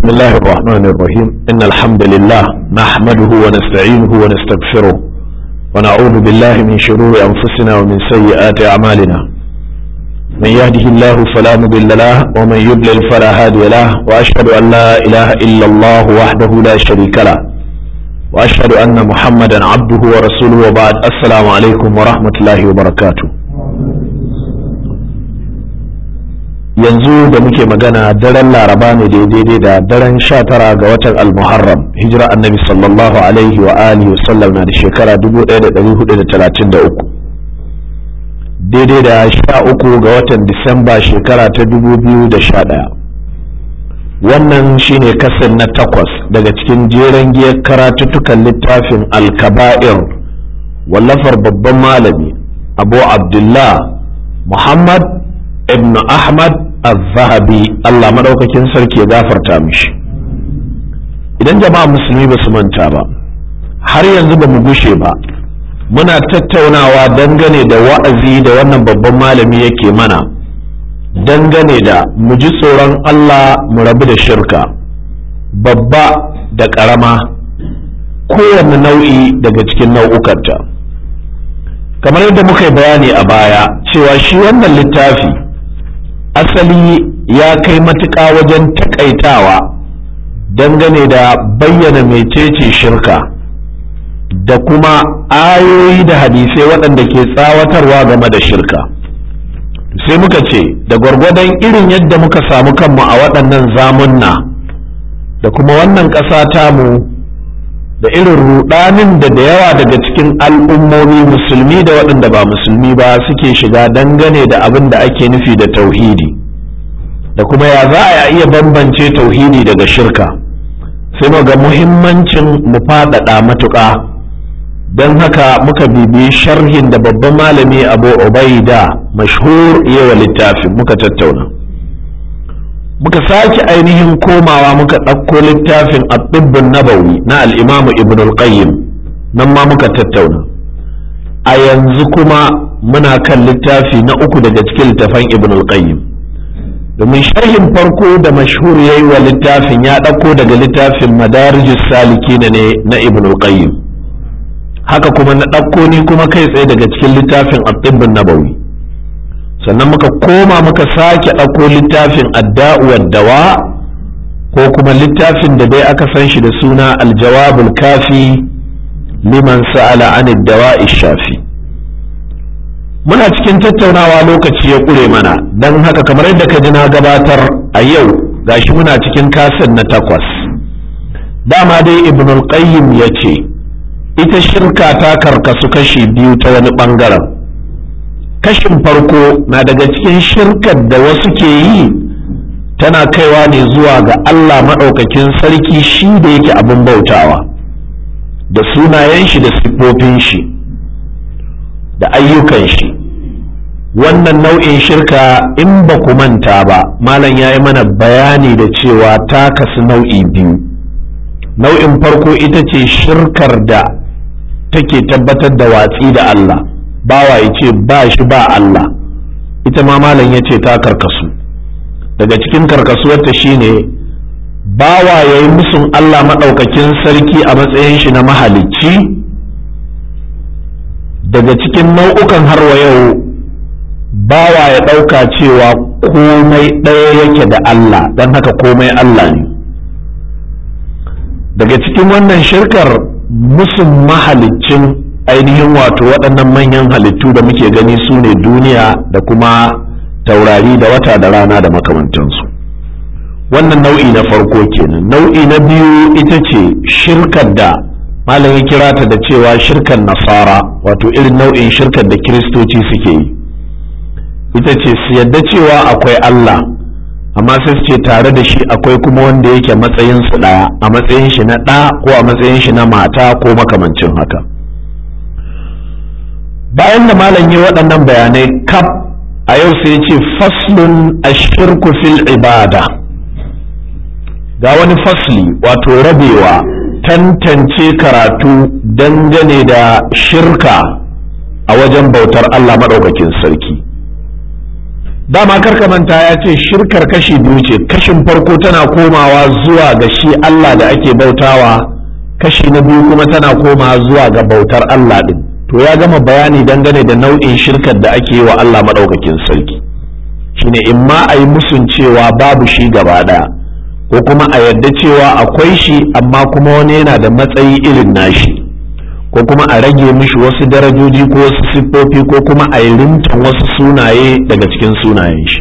بسم الله الرحمن الرحيم إن الحمد لله نحمده ونستعينه ونستغفره ونعوذ بالله من شرور أنفسنا ومن سيئات أعمالنا من يهده الله فلا مضل له ومن يضلل فلا هادي له وأشهد أن لا إله إلا الله وحده لا شريك له وأشهد أن محمدا عبده ورسوله وبعد السلام عليكم ورحمة الله وبركاته yanzu da muke magana daren laraba ne daidai da daren sha tara ga watan almuharram hijira annabi sallallahu alaihi wa alihi wasallam na da shekara 1433 daidai da sha uku ga watan disamba shekara ta 2011 wannan shine kasan na takwas daga cikin jeren giyar karatuttukan littafin alkaba'ir wallafar babban malami abu abdullah muhammad ibn ahmad al-zahabi Allah madaukakin sarki ya gafarta mishi idan jama'a musulmi ba su manta ba har yanzu ba mu gushe ba muna tattaunawa dangane da wa'azi da wannan babban malami yake mana dangane da mu ji tsoron Allah mu rabu da shirka babba da ƙarama kowane nau'i daga cikin nau'ukanta kamar yadda muka yi bayani a baya cewa shi wannan littafi asali ya kai matuƙa wajen takaitawa dangane da bayyana mecece shirka da kuma ayoyi da hadisai waɗanda ke tsawatarwa game da shirka sai muka ce da gwargwadon irin yadda muka samu kanmu a waɗannan zamunna da kuma wannan ƙasa tamu da irin rudanin da da yawa daga cikin al'ummomi musulmi da waɗanda ba musulmi ba suke shiga dangane da abin da ake nufi da tauhidi da kuma ya za a iya bambance tauhidi daga shirka sai mu ga muhimmancin mu faɗaɗa matuƙa don haka muka bibiyi sharhin da babban malami abu ubaida mashhur yawa littafin muka tattauna muka sake ainihin komawa muka ɗauko littafin at-tibbun nabawi na al-imamu ibn al-qayyim nan ma muka tattauna a yanzu kuma muna kan littafi na uku daga cikin littafan ibn al-qayyim domin sharhin farko da mashhur yayi wa littafin ya ɗauko daga littafin madarijus salikin ne na ibn al-qayyim haka kuma na ɗauko ni kuma kai tsaye daga cikin littafin at-tibbun nabawi sannan muka koma muka sake ɗauko littafin adda'u dawa ko kuma littafin da dai aka san shi da suna aljawabul kafi liman sa'ala an dawa shafi muna cikin tattaunawa lokaci ya ƙure mana don haka kamar yadda ka ji na gabatar a yau gashi muna cikin kasan na takwas dama dai ibnul qayyim ya ce ita shirka ta karkasu kashi biyu ta wani ɓangaren kashin farko na daga cikin shirkar da wasu ke yi tana kaiwa ne zuwa ga Allah maɗaukakin sarki shi da yake abin bautawa da sunayen shi da siffofin shi da ayyukan shi wannan nau'in shirka in ba ku manta ba malam ya yi mana bayani da cewa ta kasu nau'i biyu nau'in farko ita ce shirkar da take tabbatar da watsi da Allah bawa ya ce ba shi ba Allah ita ma malam ya ce ta karkasu daga cikin karkasuwarta shine bawa ya yi musun Allah maɗaukakin sarki a matsayin shi na mahalicci daga cikin nau'ukan harwa yau bawa ya ɗauka cewa komai ɗaya yake da Allah don haka komai Allah ne daga cikin wannan shirkar musun mahaliccin ainihin wato waɗannan manyan halittu da muke gani su ne duniya da kuma taurari da wata da rana da makamantansu wannan nau'i na farko kenan nau'i na biyu ita ce shirkar da malam ya kira ta da cewa shirkar nasara wato irin nau'in shirkar da kiristoci suke yi ita ce su yadda cewa akwai Allah amma sai su ce tare da shi akwai kuma wanda yake matsayin su ɗaya a matsayin shi na ɗa ko a matsayin shi na mata ko makamancin haka bayan da malam yi waɗannan bayanai kaf a yau sai ce faslun ashirku fil ibada ga wani fasli wato rabewa tantance karatu dangane da shirka a wajen bautar Allah maɗaukakin sarki dama karka manta ya ce shirkar kashi biyu ce kashin farko tana komawa zuwa ga shi Allah da ake bautawa kashi na biyu kuma tana komawa zuwa ga bautar Allah din to ya gama bayani dangane da nau'in shirkar da ake yi wa Allah maɗaukakin sarki shine in ma a yi musun cewa babu shi gaba ɗaya ko kuma a yadda cewa akwai shi amma kuma wani yana da matsayi irin nashi ko kuma a rage mishi wasu darajoji ko wasu siffofi ko kuma a yi rintan wasu sunaye daga cikin sunayen shi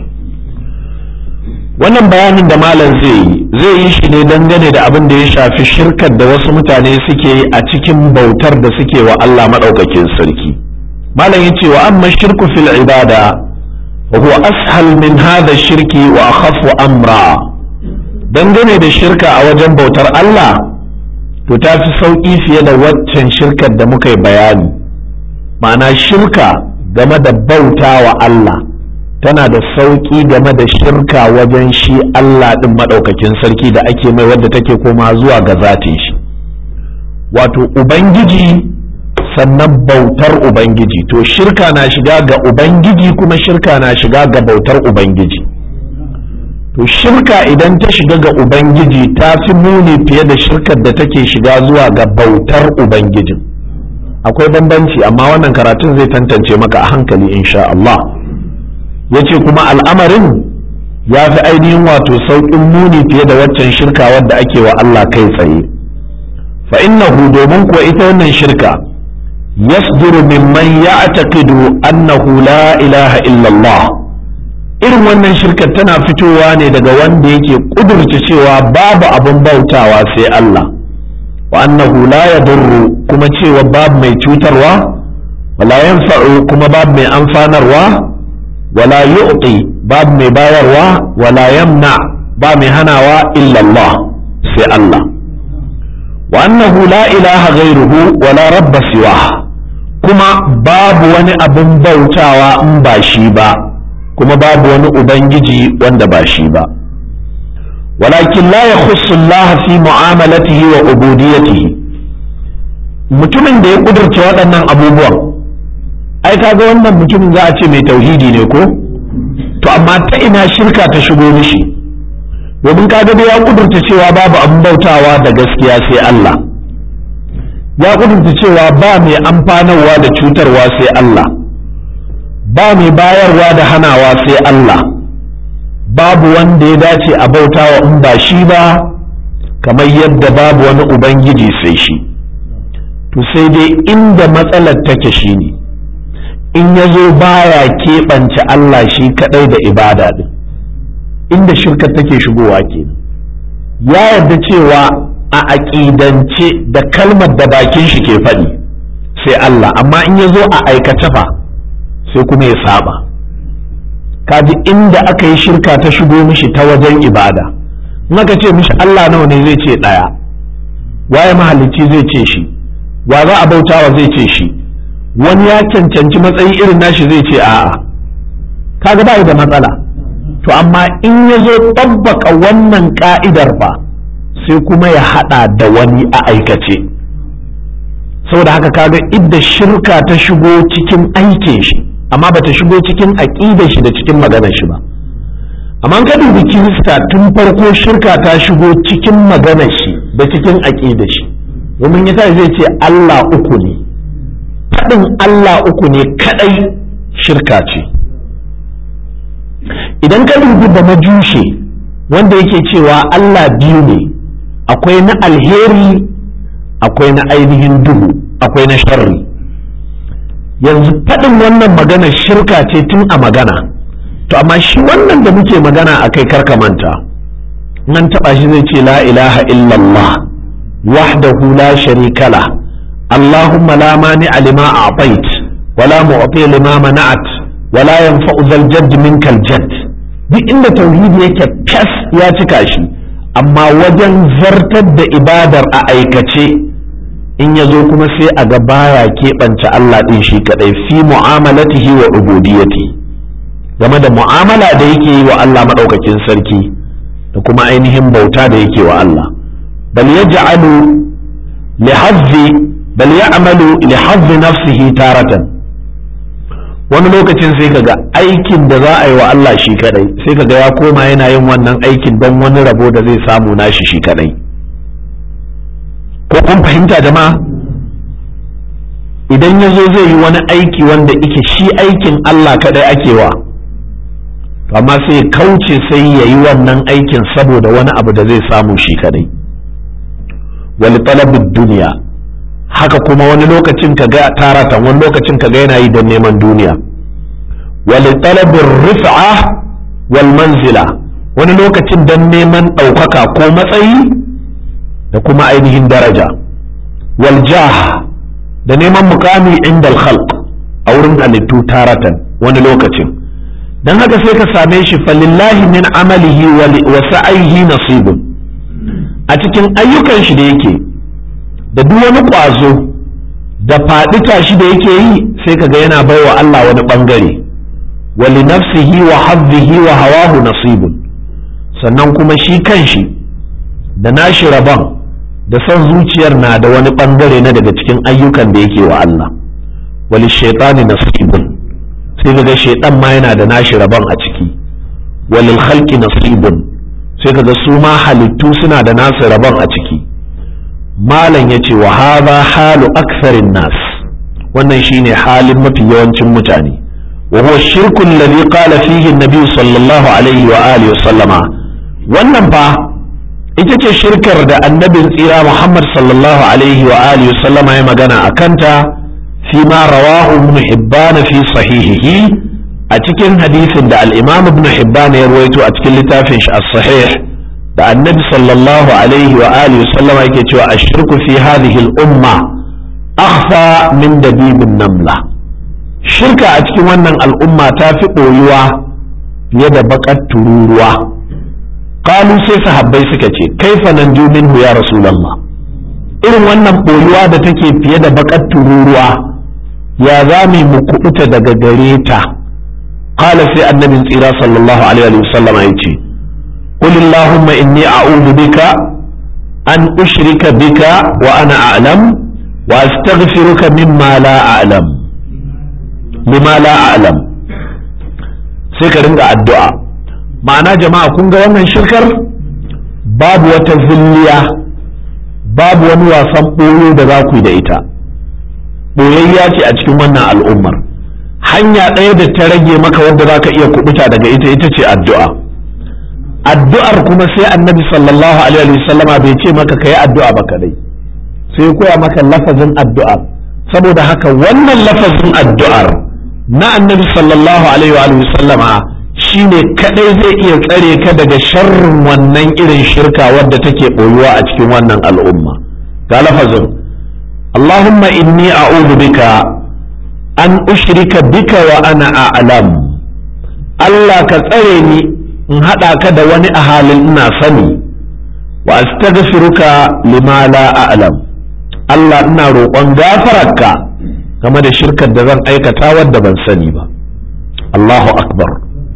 wannan bayanin da malam zai yi zai yi shi ne dangane da abin da ya shafi shirkar da wasu mutane suke yi a cikin bautar da suke wa Allah maɗaukakin sarki malam ya ce wa amma shirku fil ibada wa huwa ashal min hadha shirki wa akhafu amra dangane da shirka a wajen bautar Allah to ta fi sauƙi fiye da waccan shirkar da muka yi bayani ma'ana shirka game da bauta wa Allah tana da sauƙi game da shirka wajen shi Allah ɗin maɗaukakin sarki da ake mai wadda take koma zuwa ga zatin shi wato ubangiji sannan bautar ubangiji to shirka na shiga ga ubangiji kuma shirka na shiga ga bautar ubangiji to shirka idan ta shiga ga ubangiji ta fi muni fiye da shirkar da take shiga zuwa ga bautar ubangijin akwai bambanci amma wannan karatun zai tantance maka a hankali insha Allah ya ce kuma al'amarin ya fi ainihin wato sauƙin muni fiye da waccan shirka wadda ake wa Allah kai tsaye fa innahu domin kuwa ita wannan shirka yasduru mimman ya'taqidu annahu la ilaha illallah irin wannan shirkar tana fitowa ne daga wanda yake kudurce cewa babu abin bautawa sai Allah wa annahu la yadurru kuma cewa babu mai cutarwa wala yanfa'u kuma babu mai amfanarwa wala yu'ti babu mai bayarwa wala yamna ba mai hanawa illa Allah sai Allah wa annahu la ilaha ghairuhu wala rabba siwa kuma babu wani abin bautawa in ba shi ba kuma babu wani ubangiji wanda ba shi ba walakin la ya Allah fi mu'amalatihi wa ubudiyatihi mutumin da ya kudurce waɗannan abubuwan ai kaga wannan mutumin za a ce mai tauhidi ne ko to amma ta ina shirka ta shigo mishi domin kaga da ya kudurta cewa babu abin bautawa da gaskiya sai Allah ya kudurta cewa ba mai amfanarwa da cutarwa sai Allah ba mai bayarwa da hanawa sai Allah babu wanda ya dace a bautawa in ba shi ba kamar yadda babu wani ubangiji sai shi to sai dai inda matsalar take shi ne in ya zo baya keɓance Allah shi kaɗai da ibada ɗin inda shirka take shigowa ke ya yarda cewa a aƙidance da kalmar da bakin shi ke faɗi sai Allah amma in ya zo a aikace fa sai kuma ya saba kaji inda aka yi shirka ta shigo mishi ta wajen ibada in aka ce mishi Allah nawa ne zai ce ɗaya waye mahalicci zai ce shi wa za a bautawa zai ce shi wani ya cancanci matsayi irin nashi zai ce a'a kaga ba da matsala to amma in ya zo tabbaka wannan ka'idar ba sai kuma ya hada da wani a aikace saboda haka kaga idda shirka ta shigo cikin aikin shi amma bata shigo cikin aƙidar shi da cikin maganar shi ba amma ka dubi kirista tun farko shirka ta shigo cikin maganar shi da cikin aƙidar shi domin yasa zai ce Allah uku ne faɗin Allah uku ne kaɗai shirka ce idan ka dubi da majushe wanda yake cewa Allah biyu ne akwai na alheri akwai na ainihin duhu akwai na sharri yanzu faɗin wannan magana shirka ce tun a magana to amma shi wannan da muke magana a kai manta nan taɓa shi zai ce la ilaha illallah wahdahu la sharika la allahumma la mani lima a'tait wala mu'ti lima mana'at wala yanfa'u zal jadd minkal jadd duk inda tauhidi yake fas ya cika shi amma wajen zartar da ibadar a aikace in ya zo kuma sai a ga baya keɓance Allah ɗin shi kaɗai fi mu'amalatihi wa ubudiyati game da mu'amala da yake yi wa Allah maɗaukakin sarki da kuma ainihin bauta da yake wa Allah bal yaj'alu li hazzi bal ya'malu li hazzi nafsihi taratan wani lokacin sai kaga aikin da za a yi wa Allah shi kadai sai kaga ya koma yana yin wannan aikin don wani rabo da zai samu nashi shi kadai ko kun fahimta jama'a idan ya zo zai yi wani aiki wanda ike shi aikin Allah kadai ake wa amma sai kauce sai ya yi wannan aikin saboda wani abu da zai samu shi kadai wali talabin duniya haka kuma wani lokacin ka ga taratan wani lokacin ka ga yana yi don neman duniya wali talabin rif'a wal manzila wani lokacin don neman ɗaukaka ko matsayi da kuma ainihin daraja wal jah da neman mukami inda khalq a wurin halittu taratan wani lokacin don haka sai ka same shi falillahi min amalihi wa sa'aihi nasibun a cikin ayyukan shi da yake da duk wani ƙwazo da faɗi tashi da yake yi sai kaga yana baiwa Allah wani ɓangare wa li nafsihi wa hazzihi wa hawahu nasibun sannan kuma shi kanshi da nashi rabon da son zuciyar na da wani ɓangare na daga cikin ayyukan da yake wa Allah wa li shaitani nasibun sai kaga shaitan ma yana da nashi rabon a ciki wa lil khalqi nasibun sai kaga su ma halittu suna da nasu rabon a ciki malam ya ce wa haza halu aktharin nas wannan shine halin mafi yawancin mutane wa huwa shirkun ladhi qala fihi an-nabi sallallahu alaihi wa alihi wa sallama wannan fa ita ce shirkar da annabin tsira Muhammad sallallahu alaihi wa alihi wa sallama ya magana akanta fi ma rawahu ibn hibban fi sahihihi a cikin hadisin da al-imam ibn hibban ya ruwaito a cikin littafin shi as-sahih da annabi sallallahu alaihi wa alihi sallama yake cewa ashirku fi hadhihi al-umma akhfa min dabibin namla shirka a cikin wannan al'umma ta fi ɓoyuwa fiye da baƙar tururuwa qalu sai sahabbai suka ce kaifa nan minhu ya rasulullah irin wannan ɓoyuwa da take fiye da baƙar tururuwa ya za mu kuɓuta daga gare ta qala sai annabin tsira sallallahu alaihi wa sallama yace قل اللهم إني أعوذ بك أن أشرك بك وأنا أعلم وأستغفرك مما لا أعلم لما لا أعلم سيكرنك الدعاء معنى جماعة كنت وانا شركر باب وتذلية باب ونوى سنقولوا دذاكو دايتا boyayya ce a cikin wannan al'ummar hanya ɗaya da ta rage maka wadda za ka iya kubuta daga ita ita ce addu'a addu'ar kuma sai annabi sallallahu alaihi wasallama bai ce maka ka yi addu'a ba kadai sai koya maka lafazin addu'ar saboda haka wannan lafazin addu'ar na annabi sallallahu alaihi wasallama shine kadai zai iya tsare ka daga sharrin wannan irin shirka wadda take boyuwa a cikin wannan al'umma ga lafazin Allahumma inni a'udhu bika an ushrika bika wa ana a'lam Allah ka tsare ni in haɗa ka da wani a halin ina sani wa astaghfiruka lima la a'lam Allah ina roƙon gafararka game da shirkar da zan aikata wadda ban sani ba Allahu akbar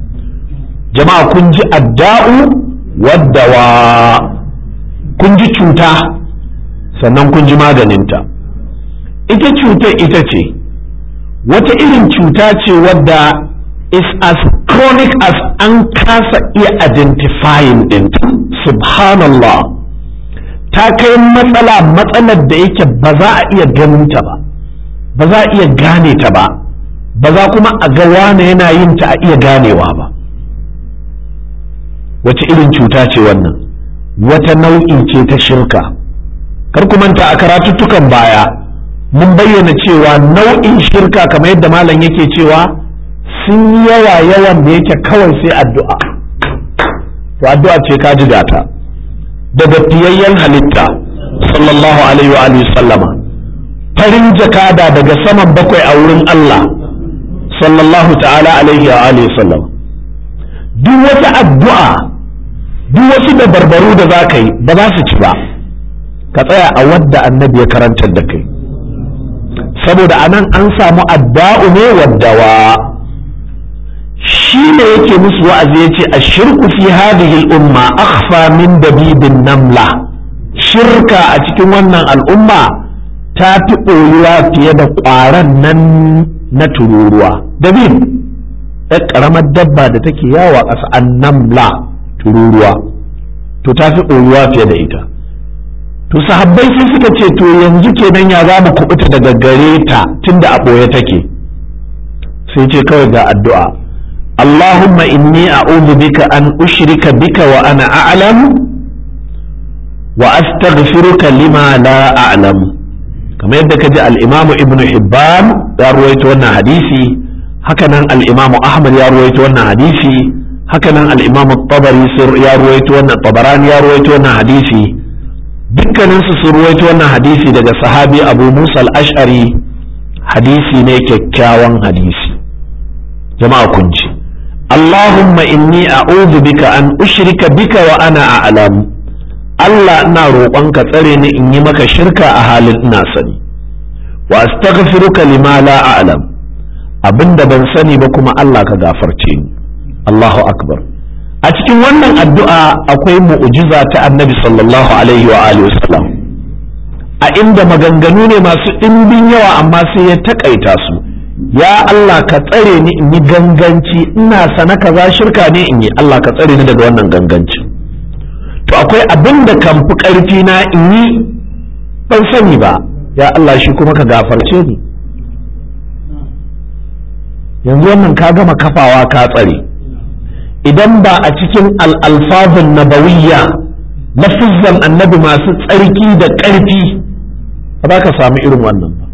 jama'a kun ji adda'u wadda wa kun ji cuta sannan kun ji maganinta ita cutar ita ce wata irin cuta ce wadda is as chronic as an kasa iya identifying ɗinta subhanallah ta kai matsala matsalar da yake ba za a iya ganinta ba ba za a iya gane ta ba ba za kuma a ga wane yana yin ta a iya ganewa ba wace irin cuta ce wannan wata nau'i ce ta shirka kar ku manta a karatuttukan baya mun bayyana cewa nau'in shirka kamar yadda malam yake cewa sun yawa yawan da yake kawai sai addu'a to addu'a ce ka ji gata daga fiyayyen halitta sallallahu alaihi wa alihi sallama farin jakada daga saman bakwai a wurin Allah sallallahu ta'ala alaihi wa alihi sallama duk wata addu'a duk wasu da barbaru da za ka yi ba za su ci ba ka tsaya a wadda annabi ya karantar da kai saboda anan an samu adda'u ne waddawa shi ne yake musu wa'azi ya ce a shirku fi hadhihi al'umma akhfa min dabibin namla shirka a cikin wannan al'umma ta fi ɓoyuwa fiye da ƙwaron nan na tururuwa dabin ɗan ƙaramar dabba da take yawa ƙasa annamla tururuwa to ta fi ɓoyuwa fiye da ita to sahabbai sai suka ce to yanzu kenan ya za mu kubuta daga gare ta tunda a ɓoye take sai ce kawai ga addu'a Allahumma inni a'udhu bika an ushrika bika wa ana a'lam wa astaghfiruka lima la a'lam kamar yadda kaji al-Imam Ibn Hibban ya ruwaito wannan hadisi hakanan al-Imam Ahmad ya ruwaito wannan hadisi hakanan al-Imam Tabari ya ruwaito wannan Tabarani ya ruwaito wannan hadisi dukkanin su sun ruwaito wannan hadisi daga sahabi Abu Musa al-Ash'ari hadisi ne kyakkyawan hadisi jama'a kun ji Allahumma inni a'udhu bika an ushrika bika wa ana a'lam Allah ina roƙonka tsare ni in yi maka shirka a halin ina sani wa astaghfiruka lima la a'lam abinda ban sani ba kuma Allah ka gafarce ni Allahu akbar a cikin wannan addu'a akwai mu'jiza ta annabi sallallahu alaihi wa alihi wasallam a inda maganganu ne masu ɗimbin yawa amma sai ya takaita su ya Allah ka tsare ni in yi ganganci ina sana kaza shirka ne in yi Allah ka tsare ni daga wannan ganganci to akwai abin da kan fi ƙarfi na in yi ban sani ba ya Allah shi kuma ka gafarce ni yanzu wannan ka gama kafawa ka tsare idan ba a cikin al'alfazin nabawiyya lafizan annabi masu tsarki da ƙarfi ba za ka samu irin wannan ba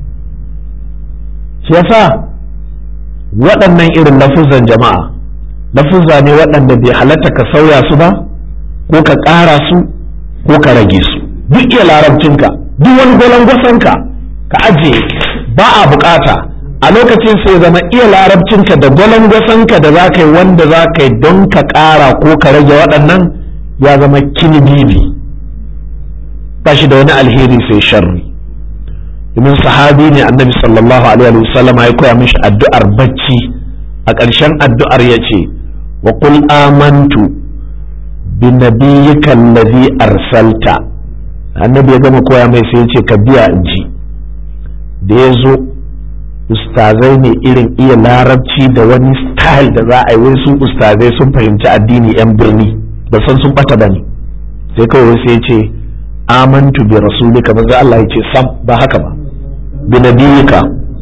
shi yasa waɗannan irin lafuzan jama'a lafuzza ne waɗanda bai halatta ka sauya su ba ko ka ƙara su ko ka rage su duk iya larabcinka duk wani gwalangwasanka ka ajiye ba a bukata a lokacin sai zama iya larabcinka da gwalangwasanka da za ka yi wanda za ka yi don ka ƙara ko ka rage waɗannan ya zama kinibibi ba shi da wani alheri sai sharri domin sahabi ne annabi sallallahu alaihi wa sallam ya koya mishi addu'ar bacci a ƙarshen addu'ar ya ce wa qul amantu bi nabiyyika allazi arsalta annabi ya gama koya mai sai ya ce ka biya in ji da ya zo ustazai ne irin iya larabci da wani style da za a yi wai su ustazai sun fahimci addini yan birni da san sun bata bane sai kawai sai ya ce amantu bi rasulika manzo Allah ya ce sam ba haka ba bi nabiyika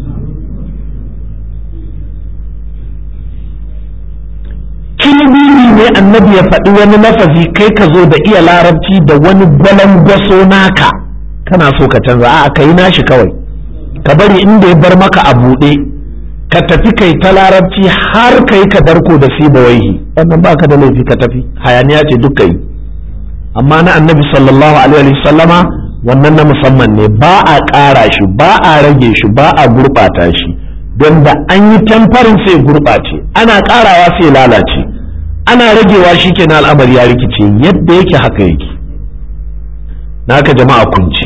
kilibili ne annabi ya faɗi wani lafazi kai ka zo da iya larabci da wani gwalangwaso naka kana so ka canza a ka yi nashi kawai ka bari inda ya bar maka a buɗe ka tafi kai ta larabci har kai ka darko da siba waihi wannan ba ka da laifi ka tafi hayaniya ce duk yi amma na annabi sallallahu alaihi sallama wannan na musamman ne ba a ƙara shi ba a rage shi ba a gurɓata shi don da an yi tamfarin sai gurɓace ana ƙarawa sai lalace ana ragewa shi ke na al'amari ya rikice yadda yake haka yake naka jama'a kunci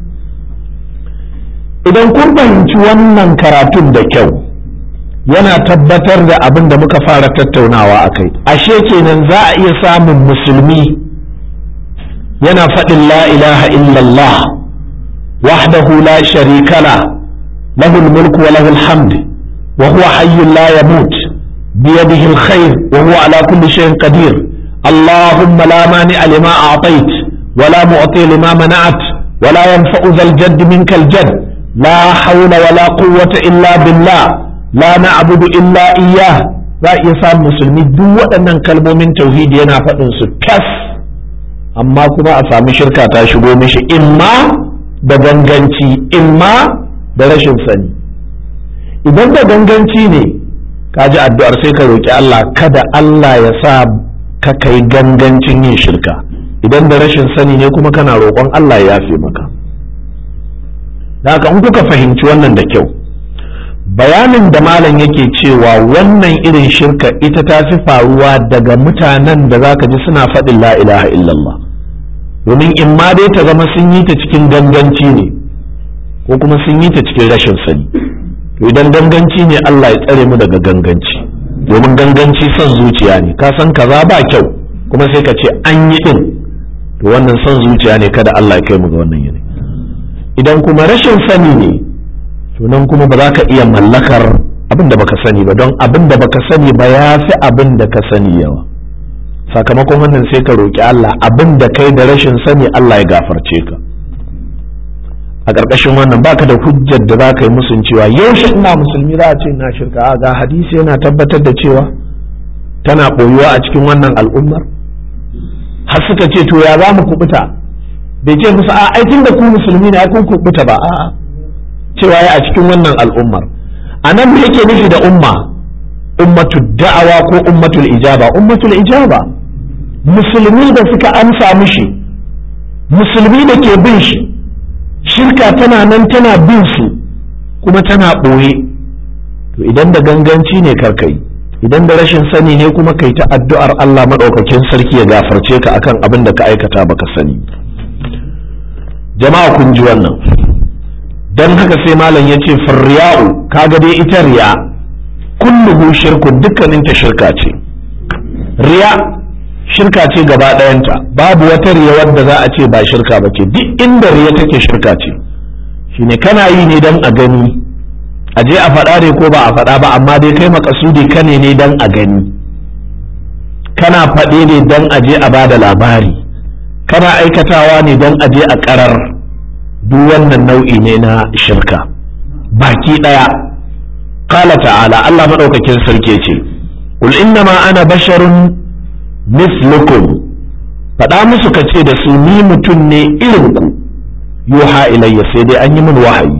idan kun fahimci wannan karatun da kyau yana tabbatar da abin da muka fara tattaunawa a kai ashe kenan za a iya samun musulmi yana faɗin la ilaha illallah wahdahu la sharika la lahul mulku wa lahul hamd wa huwa hayyun la yamut biyadihi alkhair wa huwa ala kulli shay'in qadir اللهم لا مانع لما أعطيت ولا معطي لما منعت ولا ينفع ذا الجد منك الجد لا حول ولا قوة إلا بالله لا نعبد إلا إياه za iya samun musulmi duk waɗannan kalmomin tauhidi yana faɗin su tas amma kuma a sami shirka ta shigo mishi imma da ganganci imma da rashin sani idan da ganganci ne ka ji addu'ar sai ka roƙi Allah kada Allah ya sa ka kai gangancin yin shirka idan da rashin sani ne kuma kana roƙon Allah ya yafe maka da haka in kuka fahimci wannan da kyau bayanin da malam yake cewa wannan irin shirka ita ta fi faruwa daga mutanen da zaka ji suna faɗin la ilaha illallah domin in ma dai ta zama sun yi ta cikin ganganci ne ko kuma sun yi ta cikin rashin sani to idan ganganci ne Allah ya tsare mu daga ganganci domin ganganci son zuciya ne ka san kaza ba kyau kuma sai ka ce an yi din to wannan son zuciya ne kada Allah ya kai mu ga wannan yanayi idan kuma rashin sani ne to nan kuma ba za ka iya mallakar abin da baka sani ba don abin da baka sani ba ya fi abin da ka sani yawa sakamakon wannan sai ka roƙi Allah abin da kai da rashin sani Allah ya gafarce ka a ƙarƙashin wannan baka da hujjar da za ka yi musun cewa yaushe ina musulmi za a ce na shirka a ga hadisi yana tabbatar da cewa tana ɓoyuwa a cikin wannan al'ummar har suka ce to ya za mu kubuta bai ce musu a aikin da ku musulmi ne kun kubuta ba a'a cewa ya a cikin wannan al'ummar a nan me yake nufi da umma ummatu da'awa ko ummatul ijaba ummatul ijaba musulmi da suka amsa mishi musulmi da ke bin shi shirka tana nan tana bin su kuma tana ɓoye to idan da ganganci ne karkai idan da rashin sani ne kuma kai ta addu'ar Allah maɗaukakin sarki ya gafarce ka akan abin da ka aikata baka sani jama'a kun ji wannan don haka sai malam ya ce farriya'u kaga dai ita riya kulluhu shirku dukkaninta shirka ce riya shirka ce gaba ɗayanta babu wata riya wadda za a ce ba shirka ba ce duk inda riya take shirka ce shine kana yi ne don a gani a je a faɗa ne ko ba a faɗa ba amma dai kai makasudi kane ne don a gani kana faɗe ne don a je a ba da labari kana aikatawa ne don a je a ƙarar duk wannan nau'i ne na shirka baki ɗaya qala ta'ala Allah maɗaukakin sarki ce qul innama ana basharun mislukum faɗa musu ka ce da su ni mutum ne irin ku yuha ilayya sai dai an yi min wahayi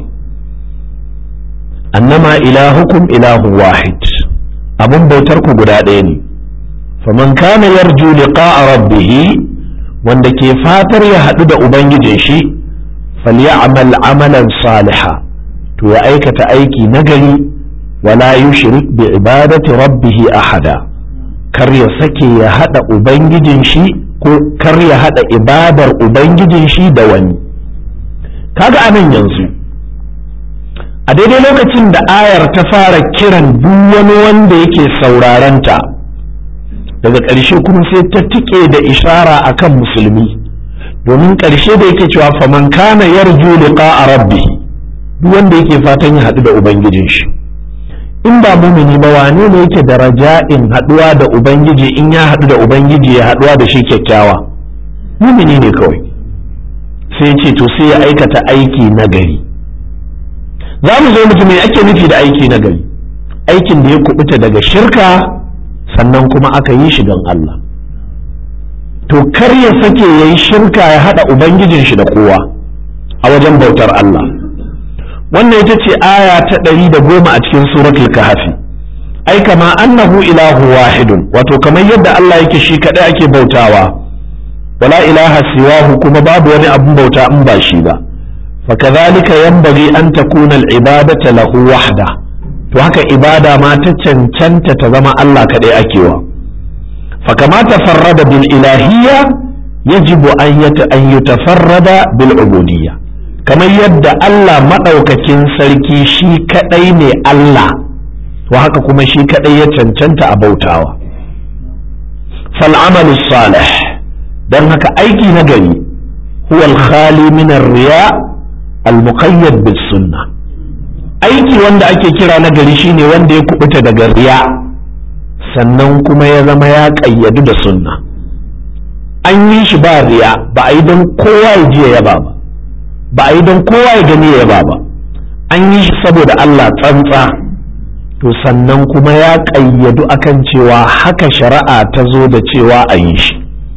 annama ilahukum ilahun wahid abun bautar ku guda ɗaya ne faman kana yarju liqa'a rabbih wanda ke fatar ya haɗu da ubangijin shi falyamal amalan saliha to ya aikata aiki nagari wala yushrik bi ibadati rabbih ahada kar ya sake ya haɗa ubangijin shi ko kar ya haɗa ibadar ubangijin shi da wani kaga anan yanzu a daidai lokacin da ayar ta fara kiran duk wani wanda yake saurarenta daga ƙarshe kuma sai ta tike da ishara akan musulmi domin ƙarshe da yake cewa faman kana yarju liqa'a rabbi duk wanda yake fatan ya haɗu da ubangijin shi in ba mumini ba wane ne yake da raja'in haɗuwa da ubangiji in ya haɗu da ubangiji ya haɗuwa da shi kyakkyawa mumini ne kawai sai ce to sai ya aikata aiki na gari za mu zo mutum mai ake nufi da aiki na gari aikin da ya kubuta daga shirka sannan kuma aka yi shi don Allah to kar ya sake ya yi shirka ya haɗa ubangijin shi da kowa a wajen bautar Allah wannan ita ce aya ta ɗari da goma a cikin suratul kahfi ai kama annahu ilahu wahidun wato kamar yadda Allah yake shi kaɗai ake bautawa wala ilaha siwahu kuma babu wani abun bauta in ba shi ba فكذلك ينبغي أن تكون العبادة له وحده to haka ibada ma ta cancanta ta zama Allah kaɗai akewa fakama tafarrada bil ilahiyya yajibu an yutafarrada bil ubudiyya kamar yadda Allah maɗaukakin sarki shi kaɗai ne Allah to haka kuma shi kaɗai ya cancanta a bautawa fal amalu salih don haka aiki na gari huwa al-khali min riya al-muqayyad bis sunna aiki wanda ake kira na gari shine wanda ya kubuta daga riya sannan kuma ya zama ya kayyadu da sunna an yi shi ba riya ba a yi don kowa ya ji ya yaba ba ba a yi don kowa ya gani ya yaba ba an yi shi saboda Allah tsantsa to sannan kuma ya kayyadu akan cewa haka shari'a ta zo da cewa a yi shi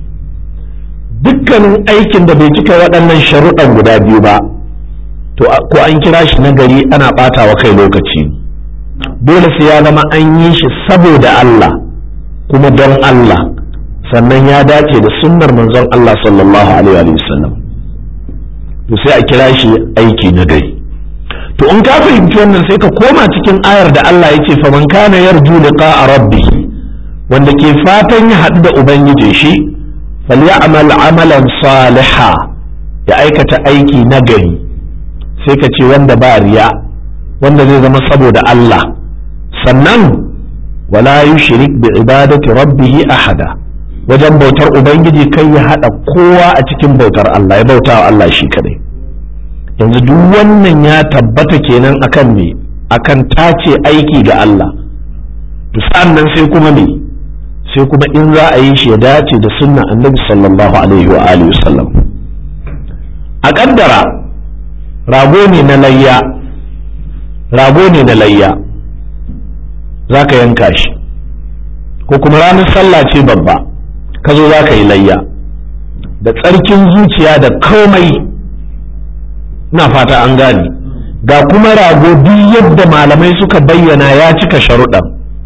dukkanin aikin da bai cika waɗannan sharuɗan guda biyu ba to ko an kira shi na gari ana ɓata wa kai lokaci dole sai ya zama an yi shi saboda Allah kuma don Allah sannan ya dace da sunnar manzon Allah sallallahu alaihi wa sallam to sai a kira shi aiki na gari to in ka fahimci wannan sai ka koma cikin ayar da Allah ya ce faman kana yarju liqa'a rabbih wanda ke fatan ya haɗu da ubangiji shi falyamal amalan saliha ya aikata aiki na gari sai ka ce wanda ba riya wanda zai zama saboda Allah sannan wala yushrik bi ibadati rabbih ahada wajen bautar ubangiji kai ya hada kowa a cikin bautar Allah ya bauta wa Allah shi kadai yanzu duk wannan ya tabbata kenan akan me akan tace aiki ga Allah to nan sai kuma me sai kuma in za a yi shi ya dace da sunna annabi sallallahu alaihi wa alihi wasallam a kaddara rago ne na layya rago ne na layya za ka yanka shi ko kuma ranar sallah ce babba ka zo za ka yi layya da tsarkin zuciya da komai na fata an gane ga kuma rago duk yadda malamai suka bayyana ya cika sharuɗan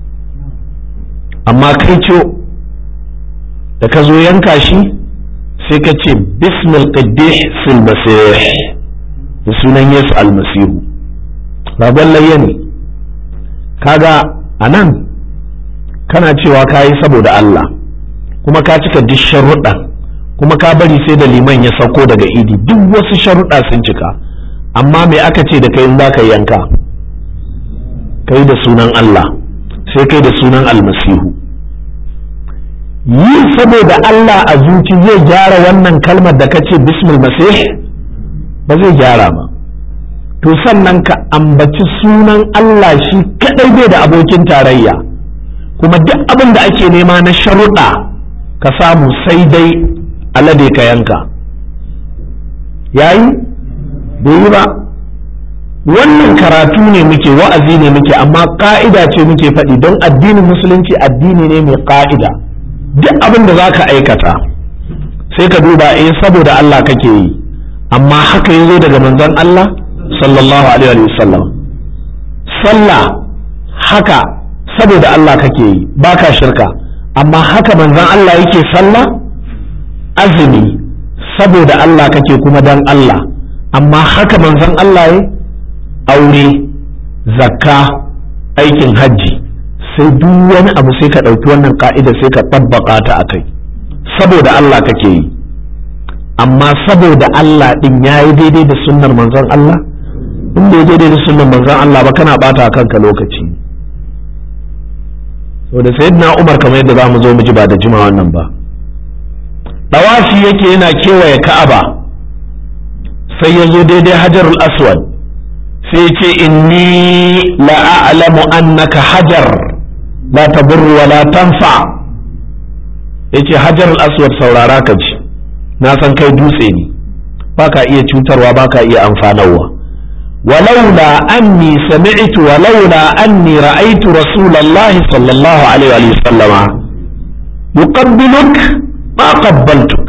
amma kai ce da ka zo yanka shi sai ka ce bismil qiddih fil masih da sunan yesu almasihu ragon layya ne kaga a nan kana cewa ka yi saboda Allah kuma ka cika duk sharuɗa kuma ka bari sai da liman ya sauko daga idi duk wasu sharuɗa sun cika amma me aka ce da kai in za ka yanka kai da sunan Allah sai kai da sunan almasihu yi saboda Allah a zuci zai gyara wannan kalmar da kace bismil masih ba zai gyara ba to sannan ka ambaci sunan Allah shi kadai bai da abokin tarayya kuma duk abin da ake nema na sharuɗa ka samu sai dai alade ka yanka yayi bai yi ba wannan karatu ne muke wa'azi ne muke amma ka'ida ce muke faɗi don addinin musulunci addini ne mai ka'ida duk abin da za ka aikata sai ka duba eh saboda Allah kake yi amma haka ya zo daga manzon Allah sallallahu alaihi wasallam sallah haka saboda Allah kake yi baka shirka amma haka manzon Allah yake sallah azumi saboda Allah kake kuma dan Allah amma haka manzon Allah ya aure zakka aikin hajji sai duk wani abu sai ka ɗauki wannan ka'ida sai ka tabbaka ta a kai saboda Allah kake yi amma saboda Allah ɗin ya yi daidai da sunnar manzon Allah in bai daidai da sunnar manzon Allah ba kana ɓata kanka lokaci da sayyidina Umar kamar yadda za mu zo mu ji ba da jima wannan ba ɗawafi yake yana kewaye Ka'aba sai ya zo daidai Hajarul Aswad sai ce inni la'alamu annaka hajar la taburru wa la tanfa yace hajar al-aswad saurara ka ji na san kai dutse ne baka iya cutarwa baka iya amfanarwa ولولا أني سمعت ولولا أني رأيت رسول الله صلى الله عليه وسلم يقبلك ما قبلتك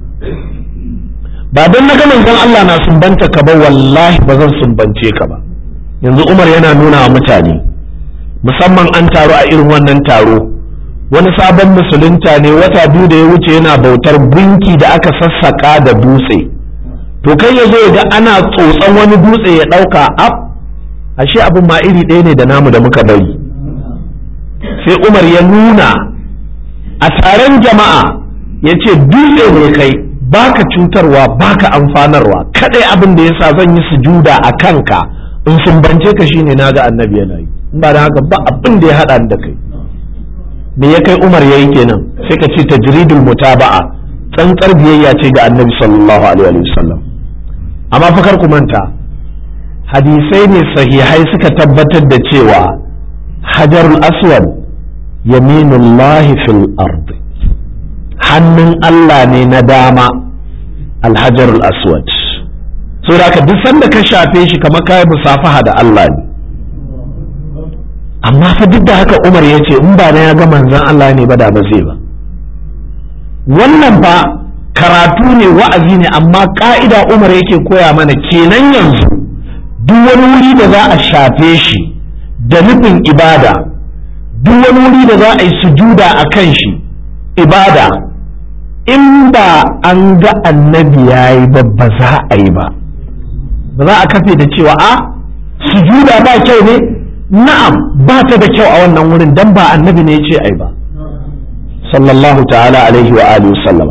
ba don na ganin zan Allah na sumbanta ka ba wallahi ba zan sumbance ka ba yanzu Umar yana nuna wa mutane musamman an taru a irin wannan taro wani sabon musulunta ne wata biyu da ya wuce yana bautar gunki da aka sassaka da dutse to kai ya zo ga ana tsotson wani dutse ya ɗauka ab ashe abin ma iri ɗaya ne da namu da muka bari sai Umar ya nuna a taron jama'a ya ce dutse ne kai baka cutarwa baka amfanarwa kadai abin da yasa zan yi sujuda a kanka in sumbance ka shine naga annabi yana yi in ba da haka ba abin da ya hada da kai me ya kai Umar yayi kenan sai ka ce tajridul mutaba'a tsantsar biyayya ce ga annabi sallallahu alaihi wa sallam amma fa kar ku manta hadisai ne sahihai suka tabbatar da cewa hajarul aswad yaminullahi fil ardi hannun Allah ne na dama alhajarul aswad so da ka duk sanda ka shafe shi kamar kayi musafaha da Allah ne amma fa duk da haka Umar ya ce in ba na ya ga manzon Allah ne ba da ba zai ba wannan fa karatu ne wa'azi ne amma ka'ida Umar yake koya mana kenan yanzu duk wani wuri da za a shafe shi da nufin ibada duk wani wuri da za a yi sujuda a kan shi ibada in ba an ga annabi ya yi ba ba za a yi ba ba za a kafe da cewa a sujuda ba kyau ne na'am ba ta da kyau a wannan wurin dan ba annabi ne ya ce ai ba sallallahu ta'ala alaihi wa alihi sallam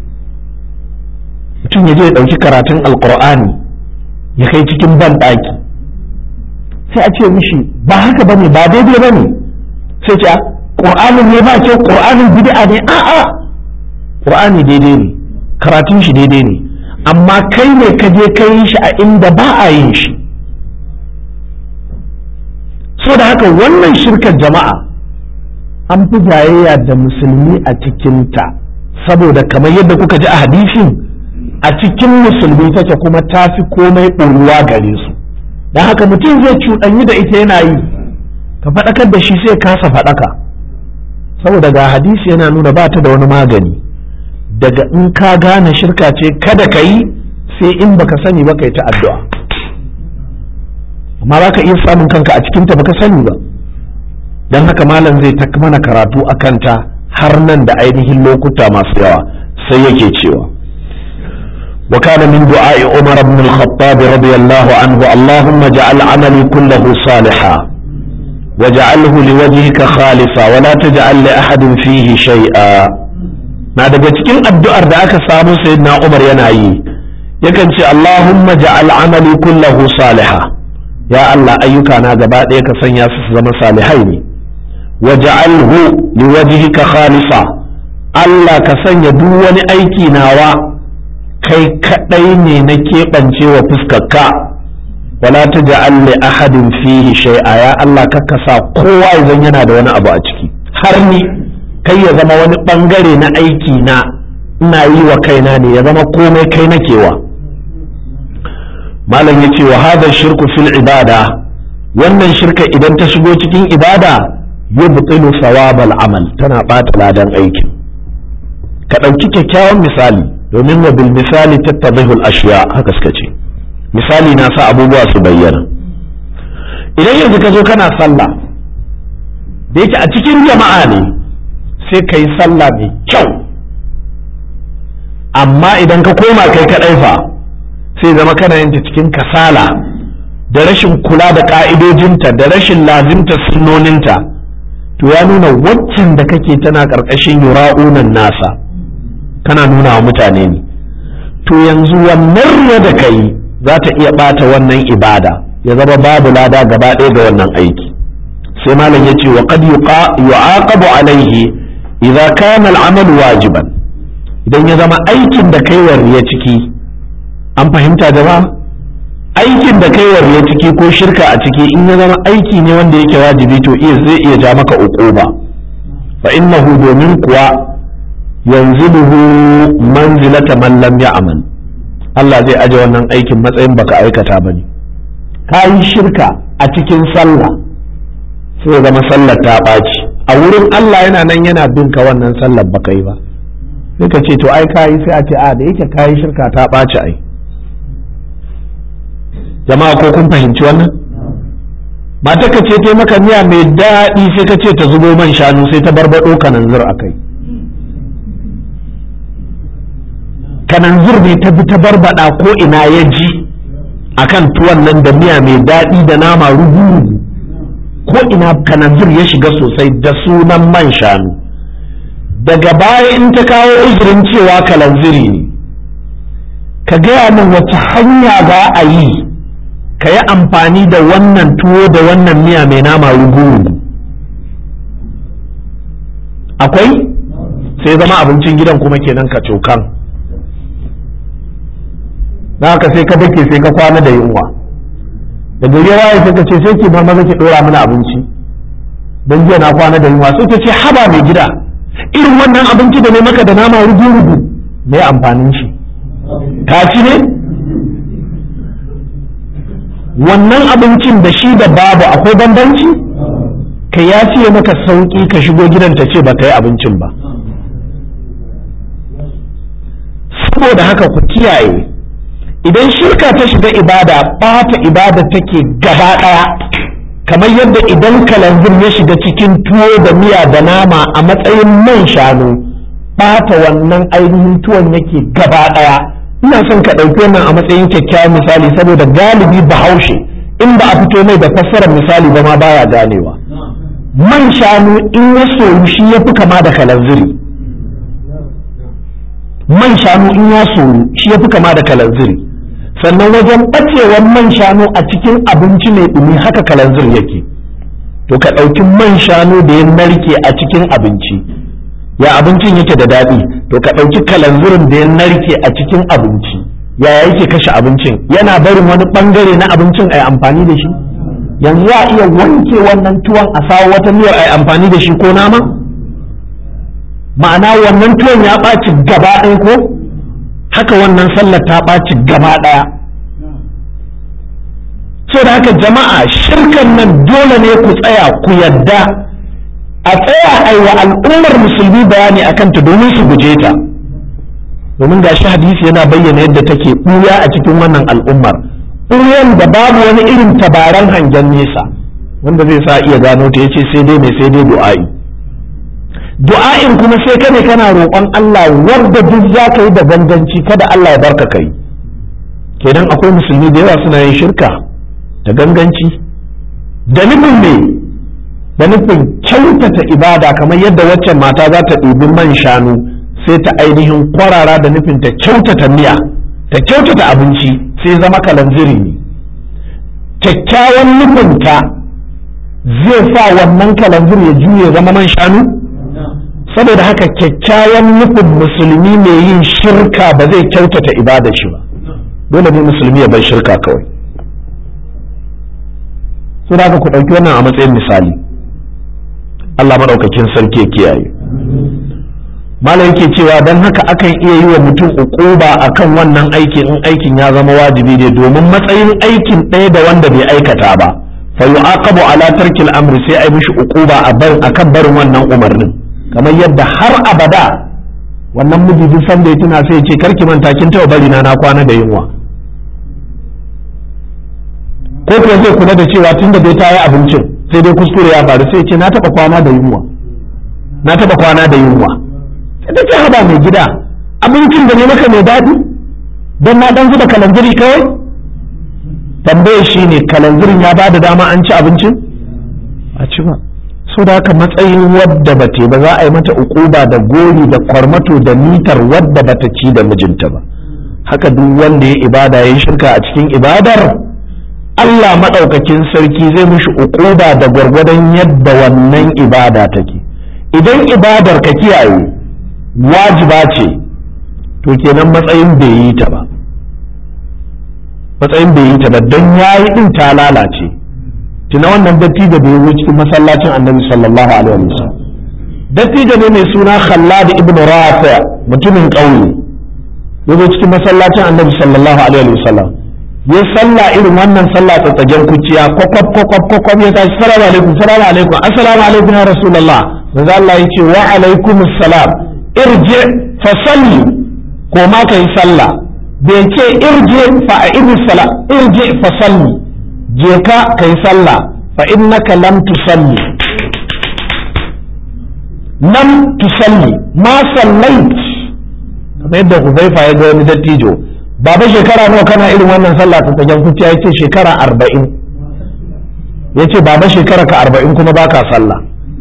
mutum ya je ya ɗauki karatun alqur'ani ya kai cikin ban ɗaki sai a ce mishi ba haka bane ba daidai bane sai ce ƙur'anin ne ba kyau ƙur'anin bid'a ne a'a ƙur'ani daidai ne karatun shi daidai ne amma kai ne ka je ka yi shi a inda ba a yin shi so da haka wannan shirkar jama'a an fi jayayya da musulmi a cikinta saboda kamar yadda kuka ji a hadisin a cikin musulmi take kuma ta fi komai ɓoruwa gare su don haka mutum zai cuɗanyi da ita yana yi ka faɗakar da shi sai kasa faɗaka saboda ga hadisi yana nuna ba ta da wani magani daga in ka gane shirka ce kada ka yi sai in baka sani ba ka yi ta addu'a amma za ka iya samun kanka a cikinta baka sani ba don haka malam zai ta mana karatu a kanta har nan da ainihin lokuta masu yawa sai yake cewa وكان من دعاء عمر بن الخطاب رضي الله عنه اللهم اجعل عملي كله صالحا واجعله لوجهك خالصا ولا تجعل لأحد فيه شيئا na daga cikin addu'ar da aka samu sayyidina Umar yana yi yakan ce Allahumma ja'al amali kullahu saliha ya Allah ayyuka na gaba ɗaya ka sanya su zama salihai ne wa ja'alhu liwajhika khalisa Allah ka sanya duk wani aiki nawa kai kadai ne na keɓance wa fuskarka wala ta ja'al li ahadin fihi shay'a ya Allah ka sa kowa idan yana da wani abu a ciki har ni kai ya zama wani bangare na aiki na ina yi wa kaina ne ya zama komai kai nakewa malam ya ce wa hadha shirku fil ibada wannan shirka idan ta shigo cikin ibada yubtilu sawabal amal tana bata ladan aikin ka ɗauki kyakkyawan misali domin wa bil misali tattadihul ashiya haka suka ce misali na sa abubuwa su bayyana idan yanzu ka zo kana sallah da yake a cikin jama'a ne sai ka yi sallah mai kyau amma idan ka koma kai kaɗai fa sai zama kana yin ta cikin kasala da rashin kula da ƙa'idojinta da rashin lazimta sunnoninta to ya nuna waccan da kake tana ƙarƙashin yura'unan nasa kana nuna wa mutane ne to yanzu wannan ruwa da kai za ta iya ɓata wannan ibada ya zama babu lada gaba ɗaya ga wannan aiki sai malam ya ce wa qad yu'aqabu alaihi idza kana al-amal wajiban idan ya zama aikin da kai ya ciki an fahimta jama'a aikin da kai ya ciki ko shirka a ciki in ya zama aiki ne wanda yake wajibi to iya zai iya ja maka uquba fa innahu domin kuwa yanziluhu manzilata man lam ya'mal Allah zai aje wannan aikin matsayin baka aikata bane ka yi shirka a cikin sallah sai zama sallar ta ɓaci a wurin Allah yana nan yana bin ka wannan sallar baka yi ba sai ka ce to ai ka yi sai a ce a da yake ka yi shirka ta ɓaci ai jama'a ko kun fahimci wannan mata ka ce ta maka miya mai daɗi sai ka ce ta zubo man shanu sai ta barbaɗo kananzir a kai kananzir ne ta bi ta barbada ko ina ya ji akan tuwon nan da miya mai daɗi da nama rugu ko ina kananzir ya shiga sosai da sunan man shanu daga baya in ta kawo uzurin cewa kalanziri ne ka gaya min wace hanya za a yi ka yi amfani da wannan tuwo da wannan miya mai nama rugu akwai sai zama abincin gidan kuma kenan ka cokan na haka sai ka dake sai ka kwana da yunwa da gari ya waye sai ka ce sai ki ma maza ki dora mana abinci don jiya na kwana da yunwa sai ta ce haba mai gida irin wannan abinci da ne maka da nama rugu rugu me amfanin shi ka ci ne wannan abincin da shi da babu akwai bambanci ka ya fiye maka sauki ka shigo gidan ta ce ba ka yi abincin ba saboda haka ku kiyaye idan shirka ta shiga ibada ɓata ibada take gaba ɗaya kamar yadda idan kalanzir ya shiga cikin tuwo da miya da nama a matsayin man shanu ɓata wannan ainihin tuwon yake gaba ɗaya ina son ka ɗauki wannan a matsayin kyakkyawan misali saboda galibi bahaushe in ba a fito mai da fassarar misali ba ma baya ganewa man shanu in ya soyu shi ya fi kama da kalanziri man shanu in ya soyu shi ya fi kama da kalanziri sannan wajen ɓacewar man shanu a cikin abinci mai ɗumi haka kalanzir yake to ka ɗauki man shanu da ya narke a cikin abinci ya abincin yake da daɗi to ka ɗauki kalanzirin da ya narke a cikin abinci yaya yake kashe abincin yana barin wani bangare na abincin a yi amfani da shi yanzu za a iya wanke wannan tuwon a sawo wata miyar a yi amfani da shi ko nama ma'ana wannan tuwon ya ɓaci gaba ɗaya ko haka wannan sallar ta ɓaci gaba ɗaya so da haka jama'a shirkan nan dole ne ku tsaya ku yadda a tsaya aiwa al'ummar musulmi bayani akan ta domin su guje ta domin ga shi hadisi yana bayyana yadda take ɓuya a cikin wannan al'ummar ɓuyan da babu wani irin tabaran hangen nesa wanda zai sa iya gano ta yace sai dai mai sai dai du'a'i du'a'in kuma sai kane kana roƙon Allah wanda duk za ka yi da ganganci kada Allah ya barka kai kenan akwai musulmi da yawa suna yin shirka da ganganci da nufin me da nufin kyautata ibada kamar yadda waccan mata za ta ɗibi man shanu sai ta ainihin kwarara da nufin ta kyautata miya ta kyautata abinci sai zama kalanziri ne kyakkyawan nufinta zai sa wannan kalanzir ya juye zama man shanu saboda haka kyakkyawan nufin musulmi mai yin shirka ba zai kyautata ibada shi ba dole ne musulmi ya bar shirka kawai su da ku ɗauki wannan a matsayin misali Allah maɗaukakin sarki ya kiyaye malam yake cewa don haka akan iya yi wa mutum uquba akan wannan aikin in aikin ya zama wajibi ne domin matsayin aikin ɗaya da wanda bai aikata ba fa yu'aqabu ala tarkil amri sai ai mishi uquba a bar akan barin wannan umarnin kamar yadda har abada wannan miji duk sanda ya tuna sai ya ce karki manta kin taɓa bari na na kwana da yunwa ko kuwa zai kula da cewa tunda dai ta yi abincin sai dai kuskure ya faru sai ya ce na taɓa kwana da yunwa na taɓa kwana da yunwa sai ta ce haba mai gida abincin da ne maka mai daɗi don na ɗan zuba kalanziri kawai tambaye shi ne kalanzirin ya ba da dama an ci abincin a ci ba so da haka matsayin wadda ba ba za a yi mata ukuba da gori da kwarmato da mitar wadda ba ta ci da mijinta ba haka duk wanda ya ibada ya yi shirka a cikin ibadar Allah maɗaukakin sarki zai mishi ukuba da gwargwadon yadda wannan ibada take idan ibadar ka kiyaye wajiba ce to kenan matsayin bai yi ta ba matsayin bai yi ta ba don ya yi ɗin ta lalace tuna wannan dattijo da ya zo cikin masallacin annabi sallallahu alaihi wasallam dattijo ne mai suna khallad ibn rafi mutumin ƙauye ya zo cikin masallacin annabi sallallahu alaihi wasallam ya salla irin wannan sallah tsatsagen kuciya kwakwab kwakwab kwakwab ya tashi salamu alaikum salamu alaikum assalamu alaikum ya rasulullah manzo Allah ya ce wa alaikum assalam irji fa salli ko ma kai sallah bai ce irji fa a'idus sala irji fa salli je ka kai sallah fa innaka lam tusalli lam tusalli ma sallait kamar yadda Huzaifa ya ga wani dattijo baba shekara nawa kana irin wannan sallah ta tsagen kuciya ya ce shekara arba'in ya ce baba shekara ka arba'in kuma baka sallah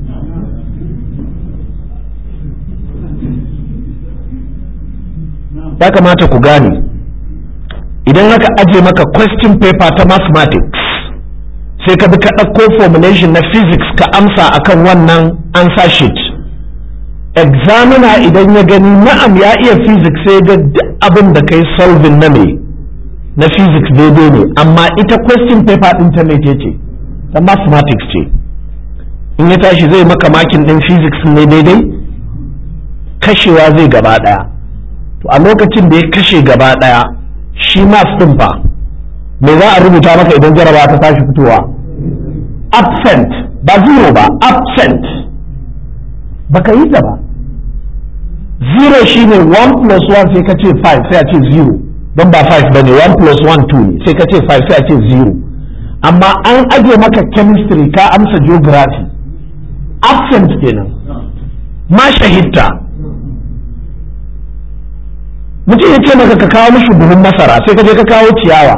ya kamata ku gane idan aka aje maka question paper ta mathematics sai ka bi ka ɗauko formulation na physics ka amsa akan wannan answer sheet examiner idan ya gani na'am ya iya physics sai ga duk abin da kai solving na me na physics daidai ne amma ita question paper ɗin ta me ce ta mathematics ce in ya tashi zai maka makin ɗin physics ne daidai kashewa zai gaba ɗaya to a lokacin da ya kashe gaba ɗaya shi maths ɗin fa me za a rubuta maka idan jaraba ta tashi fitowa absent ba zero ba absent baka yi ta ba zero shine 1 plus 1 sai ka ce 5 sai a ce zero don ba 5 bane 1 plus 1 2 ne sai ka ce 5 sai a ce zero amma an aje maka chemistry ka amsa geography absent kenan ma shahidta mutum ya ce maka ka kawo mishi buhun masara sai ka je ka kawo ciyawa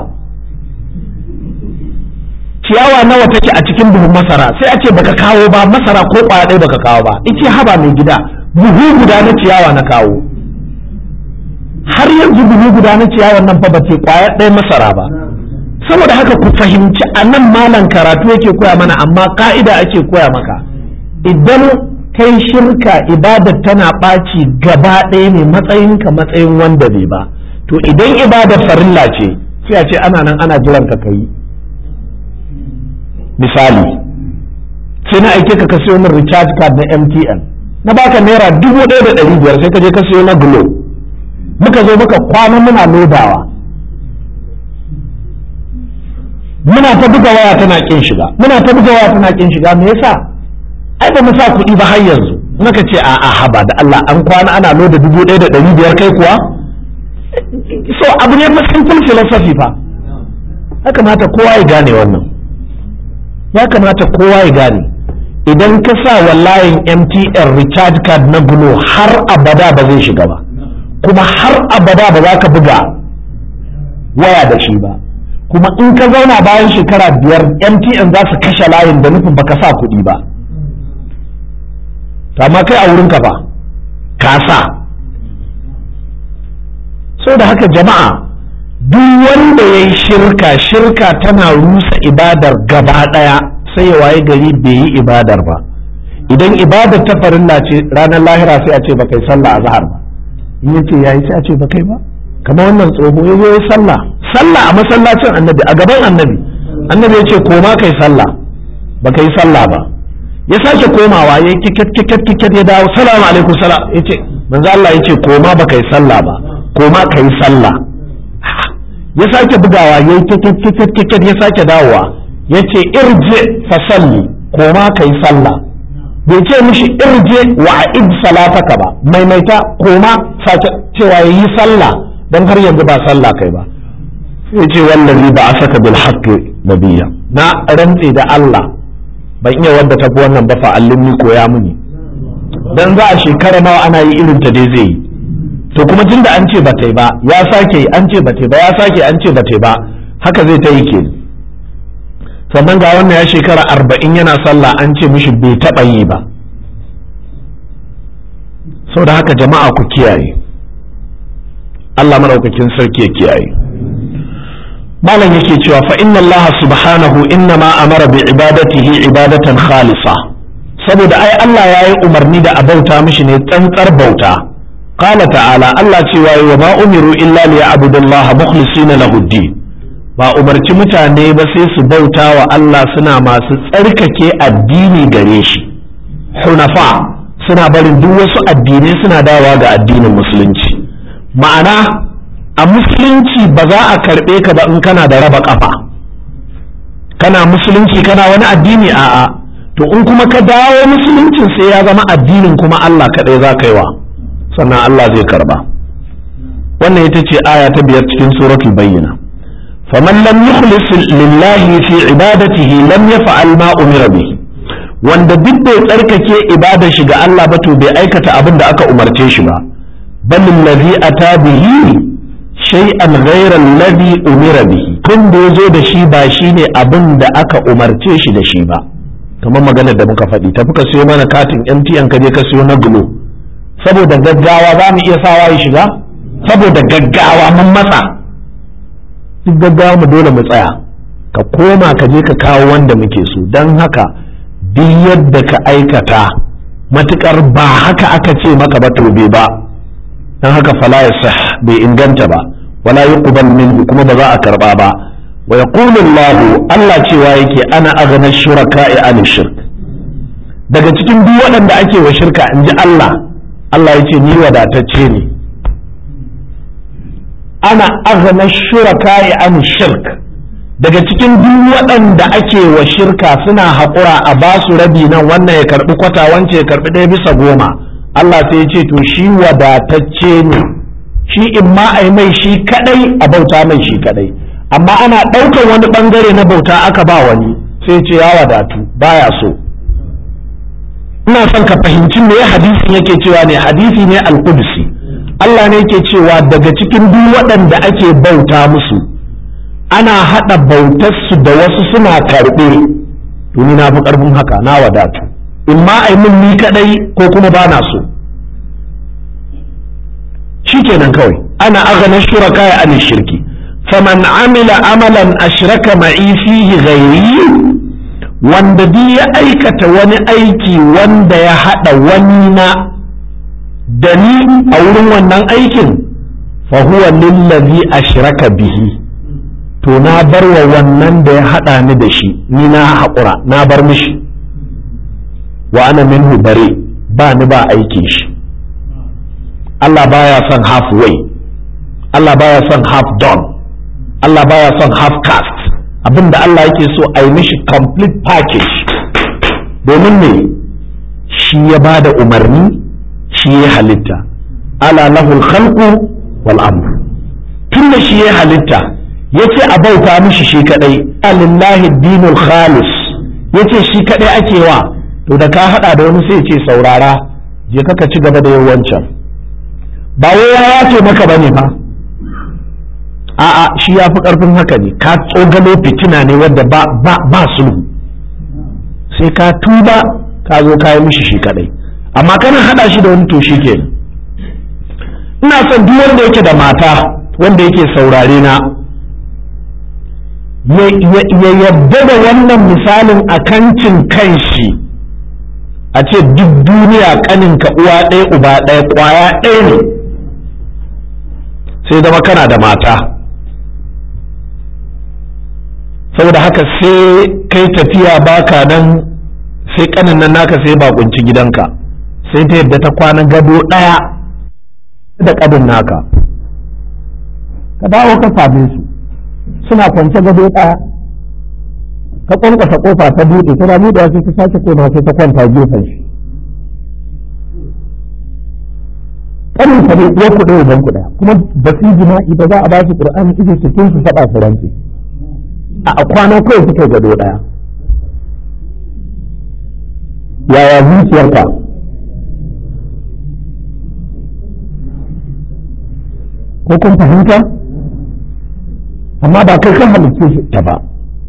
ciyawa nawa take a cikin buhun masara sai a ce baka kawo ba masara ko kwaya ɗaya baka kawo ba ice haba mai gida buhu guda na ciyawa na kawo har yanzu buhu guda na ciyawa nan fa bace kwaya ɗaya masara ba saboda haka ku fahimci a nan malam karatu yake koya mana amma ka'ida ake koya maka idan kai shirka ibadar tana ɓaci gaba ɗaya ne matsayinka matsayin wanda bai ba to idan ibada farilla ce sai a ce ana nan ana jiran ka kai misali sai na aike ka ka siyo min recharge card na MTN na baka naira dubu ɗaya da ɗari biyar sai ka je ka siyo na Glo muka zo muka kwana muna lodawa muna ta buga waya tana kin shiga muna ta buga waya tana kin shiga me yasa ai ba mu sa kuɗi ba har yanzu muka ce a a haba da Allah an kwana ana loda dubu ɗaya da ɗari biyar kai kuwa so abu ne fa simple philosophy fa ya kamata kowa ya gane wannan ya kamata kowa ya gane idan ka sa wallahin MTN recharge card na Glo har abada ba zai shiga ba kuma har abada ba za ka buga waya da shi ba kuma in ka zauna bayan shekara biyar MTN za su kashe layin da nufin baka sa kuɗi ba amma kai a wurin ka ba ka sa so da haka jama'a duk wanda ya yi shirka shirka tana rusa ibadar gaba ɗaya sai ya waye gari bai yi ibadar ba idan ibadar ta farilla ce ranar lahira sai a ce ba kai sallah a zahar ba in yace yayi sai a ce ba kai ba kamar wannan tsoho ya zo sallah sallah a masallacin annabi a gaban annabi annabi ya ce koma kai sallah ba kai sallah ba ya sake komawa ya kiket kiket kiket ya dawo salamu alaikum salam ya ce manzo Allah ya ce koma ba kai sallah ba koma kai sallah ya sake bugawa ya kiket kiket kiket ya sake dawowa ya ce irje fa salli koma kai sallah bai ce mishi irje wa a'id salataka ba maimaita koma sake cewa yayi sallah dan har yanzu ba sallah kai ba sai ce wallazi ba asaka bil haqqi nabiyya na rantse da Allah ban iya wadda tafi wannan ba fa allimni koya muni dan za a shekara nawa ana yi irin ta dai zai yi to kuma tunda an ce ba ta ba ya sake an ce ba ta ba ya sake an ce ba ta ba haka zai ta yi ke sannan ga wannan ya shekara arba'in yana sallah an ce mishi bai taɓa yi ba sau da haka jama'a ku kiyaye Allah maraukakin sarki ya kiyaye malam yake cewa fa inna Allah subhanahu inna ma amara bi ibadatihi ibadatan khalisa saboda ai Allah ya yi umarni da a bauta mishi ne tsantsar bauta qala ta'ala Allah cewa wa ma umiru illa liya'budullaha mukhlisina lahu din ba umarci mutane ba sai su bauta wa Allah suna masu tsarkake addini gare shi hunafa suna barin duk wasu addinai suna dawa ga addinin musulunci ma'ana a musulunci ba za a karɓe ka ba in kana da raba ƙafa kana musulunci kana wani addini a'a to in kuma ka dawo musuluncin sai ya zama addinin kuma Allah kaɗai za ka yi wa sannan Allah zai karba wannan ita ce aya ta biyar cikin suratul bayyina faman lam yukhlis lillahi fi ibadatihi lam yaf'al ma umira bihi wanda duk bai tsarkake ibadar shi ga Allah ba to bai aikata abin da aka umarce shi ba bal allazi ata bihi shay'an ghayra alladhi umira bihi kun da yazo da shi ba shine abin da aka umarce shi da shi ba kamar maganar da muka faɗi tafi ka siyo mana katin MTN ka je ka siyo na Glo saboda gaggawa za mu iya sawa ya shiga saboda gaggawa mun matsa duk gaggawa mu dole mu tsaya ka koma ka je ka kawo wanda muke so don haka duk yadda ka aikata matukar ba haka aka ce maka ba to bai ba don haka fala ya sah bai inganta ba wala yuqbal minhu kuma ba za a karba ba wa yaqulu Allah Allah cewa yake ana aghna shuraka'i an shirk daga cikin duk waɗanda ake wa shirka in ji Allah Allah ya ce ni wadatacce ne ana aghna shuraka'i an shirk daga cikin duk waɗanda ake wa shirka suna haƙura a ba su rabi nan wannan ya karɓi kwata wance ya karɓi ɗaya bisa goma Allah sai ya ce to shi wadatacce ne shi in ma a yi mai shi kaɗai a bauta mai shi kaɗai amma ana ɗaukar wani ɓangare na bauta aka ba wani sai ce ya wadatu baya so ina son ka fahimci me hadisin yake cewa ne hadisi ne alƙudsi Allah ne yake cewa daga cikin duk waɗanda ake bauta musu ana haɗa bautarsu da wasu suna karɓe to ni na fi ƙarfin haka na wadatu in ma ai min ni kaɗai ko kuma ba na so shikenan kawai ana agana shuraka ya ani shirki faman amila amalan ashraka ma'i fihi ghairi wanda duk ya aikata wani aiki wanda ya haɗa wani na da ni a wurin wannan aikin fa huwa lillazi ashraka bihi to na bar wa wannan da ya haɗa ni da shi ni na haƙura na bar mishi wa ana minhu bare ba ni ba aikin shi Allah baya son halfway Allah baya son half done Allah baya son half cast abinda Allah yake so a yi mishi complete package domin ne shi ya ba da umarni shi ya halitta ala lahul khalqu wal amr tun da shi ya halitta yace a bauta mishi shi kadai alillahi dinul khalis yace shi kadai ake wa to da ka hada da wani sai ce saurara je ka ci gaba da yawancan ba wai ya yace maka bane fa a'a shi ya fi karfin haka ne ka tsogalo fitina ne wadda ba ba ba sulhu sai ka tuba ka zo ka yi mishi shi kadai amma kana hada shi da wani to shi kenan ina son duk wanda yake da mata wanda yake saurare na ya yadda da wannan misalin a kancin kanshi a ce duk duniya kaninka uwa ɗaya uba ɗaya ƙwaya ɗaya ne sai zama kana da mata saboda haka sai kai tafiya baka nan sai kanin nan naka sai bakunci gidanka sai ta yadda ta kwana gado ɗaya da ƙabin naka ka dawo ka same su suna kwance gado ɗaya ka kwankwasa kofa ta buɗe ta da buɗe sai ta sake koma sai ta kwanta gefen shi kanin sa ne uwar kuɗe uban kuɗa kuma ba su jima'i ba za a ba su qur'ani ije cikin su faɗa su rantse a kwana kawai suka gado ɗaya yaya zuciyarka ko kun fahimta amma ba kai kan halicce shi ta ba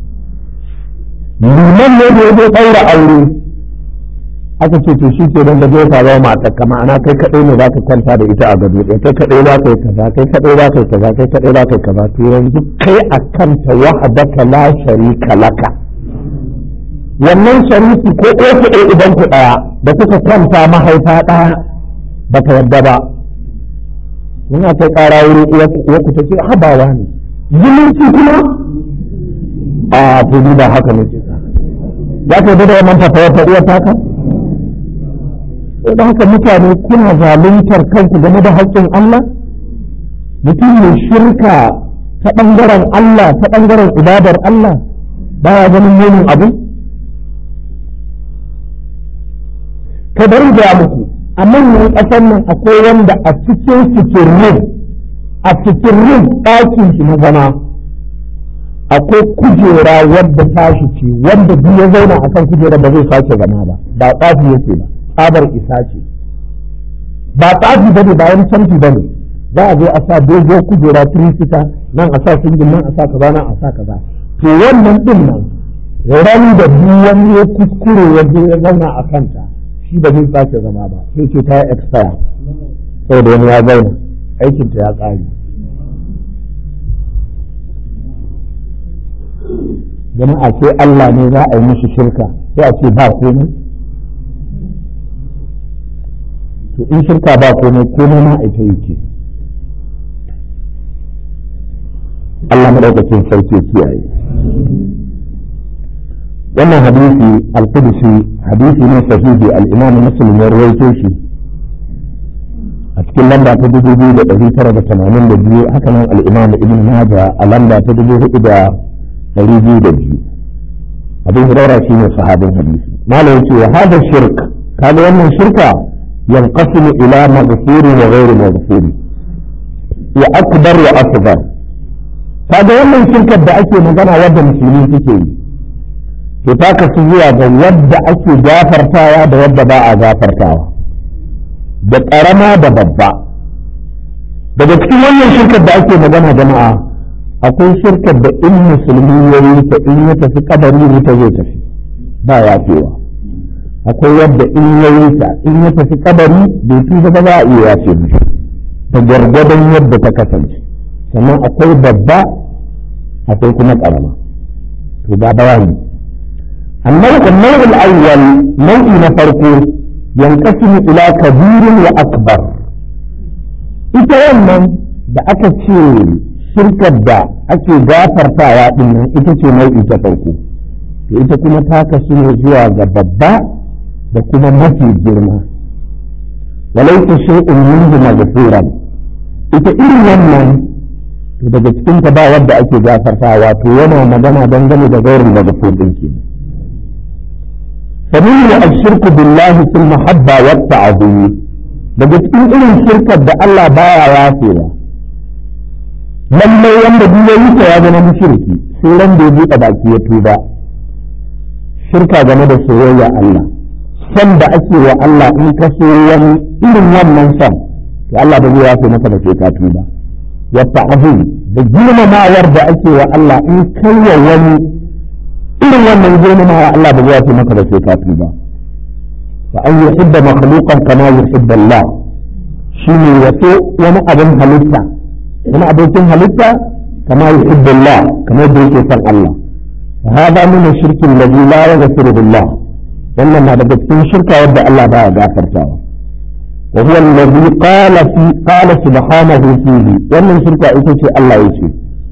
liman ne da ya zo ɗaura aure aka ce to shi ke don da zai zama mata ka ma'ana kai kaɗai ne za ka kwanta da ita a gado ɗaya kai kaɗai za ka yi kaza kai kaɗai za ka yi kaza kai kaɗai za ka yi kaza to yanzu kai a kanta wahadaka la sharika laka wannan shariki ko ɗaya ku ɗaya idan ku ɗaya da kuka kwanta mahaifa ɗaya ba ta yadda ba yana kai ƙara wuri uwa ku ta ce habawa ne zumunci kuma a to ba haka ne ke za ka yi da wannan fatawar ta uwar taka da haka mutane kuna zaluntar kanku game da haƙƙin Allah mutum mai shirka ta ɓangaren Allah ta ɓangaren ibadar Allah baya ganin munin abu ka bari da muku a manyan ƙasar nan akwai wanda a cikin sikirin a sikirin ɗakin shi na zama akwai kujera wadda tashi ce wanda duk ya zauna akan kujera ba zai sake zama ba ba tsafi yake ba tsabar isa ce ba tsafi bane ba wani canfi bane za a zo a sa dogon kujera tirisita nan a sa singin nan a sa kaza nan a sa kaza to wannan din nan ran da duk wani ya kuskure ya je ya zauna a kanta shi ba zai sake zama ba sai ce ta yi expire saboda wani ya zauna aikinta ya ƙare jama'a sai Allah ne za a yi mishi shirka sai a ce ba komai to in shirka ba komai komai ma ita yake Allah madaukakin sarki kiyaye wannan hadisi al-qudsi hadisi ne sahihi al-imam muslim ya rawaito shi a cikin lamba ta dubu biyu da ɗari tara da tamanin da biyu haka nan al-imam ibn majah a lamba ta dubu hudu da ɗari biyu da biyu abin hurara shi ne sahabin hadisi malam ce wa hada shirk kaga wannan shirka yanqasimu ila maghfuri wa ghairi maghfuri wa akbar wa asghar kaga wannan shirkar da ake magana wadda musulmi suke yi to ta kasu zuwa ga wadda ake gafartawa da wadda ba a gafartawa da ƙarama da babba daga cikin wannan shirkar da ake magana jama'a akwai shirkar da in musulmi ya yi ta in ya tafi kadari wuta zai tafi ba yafewa akwai wadda in ya yi ta in ya tafi kadari bai tuba ba za a iya yafe mishi da gwargwadon yadda ta kasance sannan akwai babba akwai kuma karama to ga bayani النوع النوع الأول نوع نفرقه ينقسم إلى كبير وأكبر ita wannan da aka ce shirkar da ake gafartawa din nan ita ce nau'i ta farko to ita kuma ta kasu ne zuwa ga babba da kuma mafi girma walaita shay'un minhu maghfuran ita irin wannan to daga cikin ta ba wadda ake gafartawa to yana magana dangane da gairin maghfur din kenan فمنه الشرك بالله في المحبة والتعظيم daga cikin irin shirkar da Allah baya yafewa lallai wanda duk yayi ta ya zama mushriki sai ran da ya buɗe baki ya tuba shirka game da soyayya Allah san da ake wa Allah in ka so wani irin wannan san to Allah ba zai yafe maka da sai ka tuba wa ta'zim da girmamawar da ake wa Allah in kai wa wani irin wannan girmamawa Allah ba zai yafe maka da sai ka tuba fa an yuhibba makhluqan kama yuhibba Allah shine yaso wani abin halitta wani abokin halitta kama yuhibba Allah kama yadda yake son Allah fa hada min ash-shirk alladhi la yaghfiru billah wannan na daga cikin shirka wadda Allah baya gafartawa wa huwa alladhi qala fi qala subhanahu fihi wannan shirka ita ce Allah yace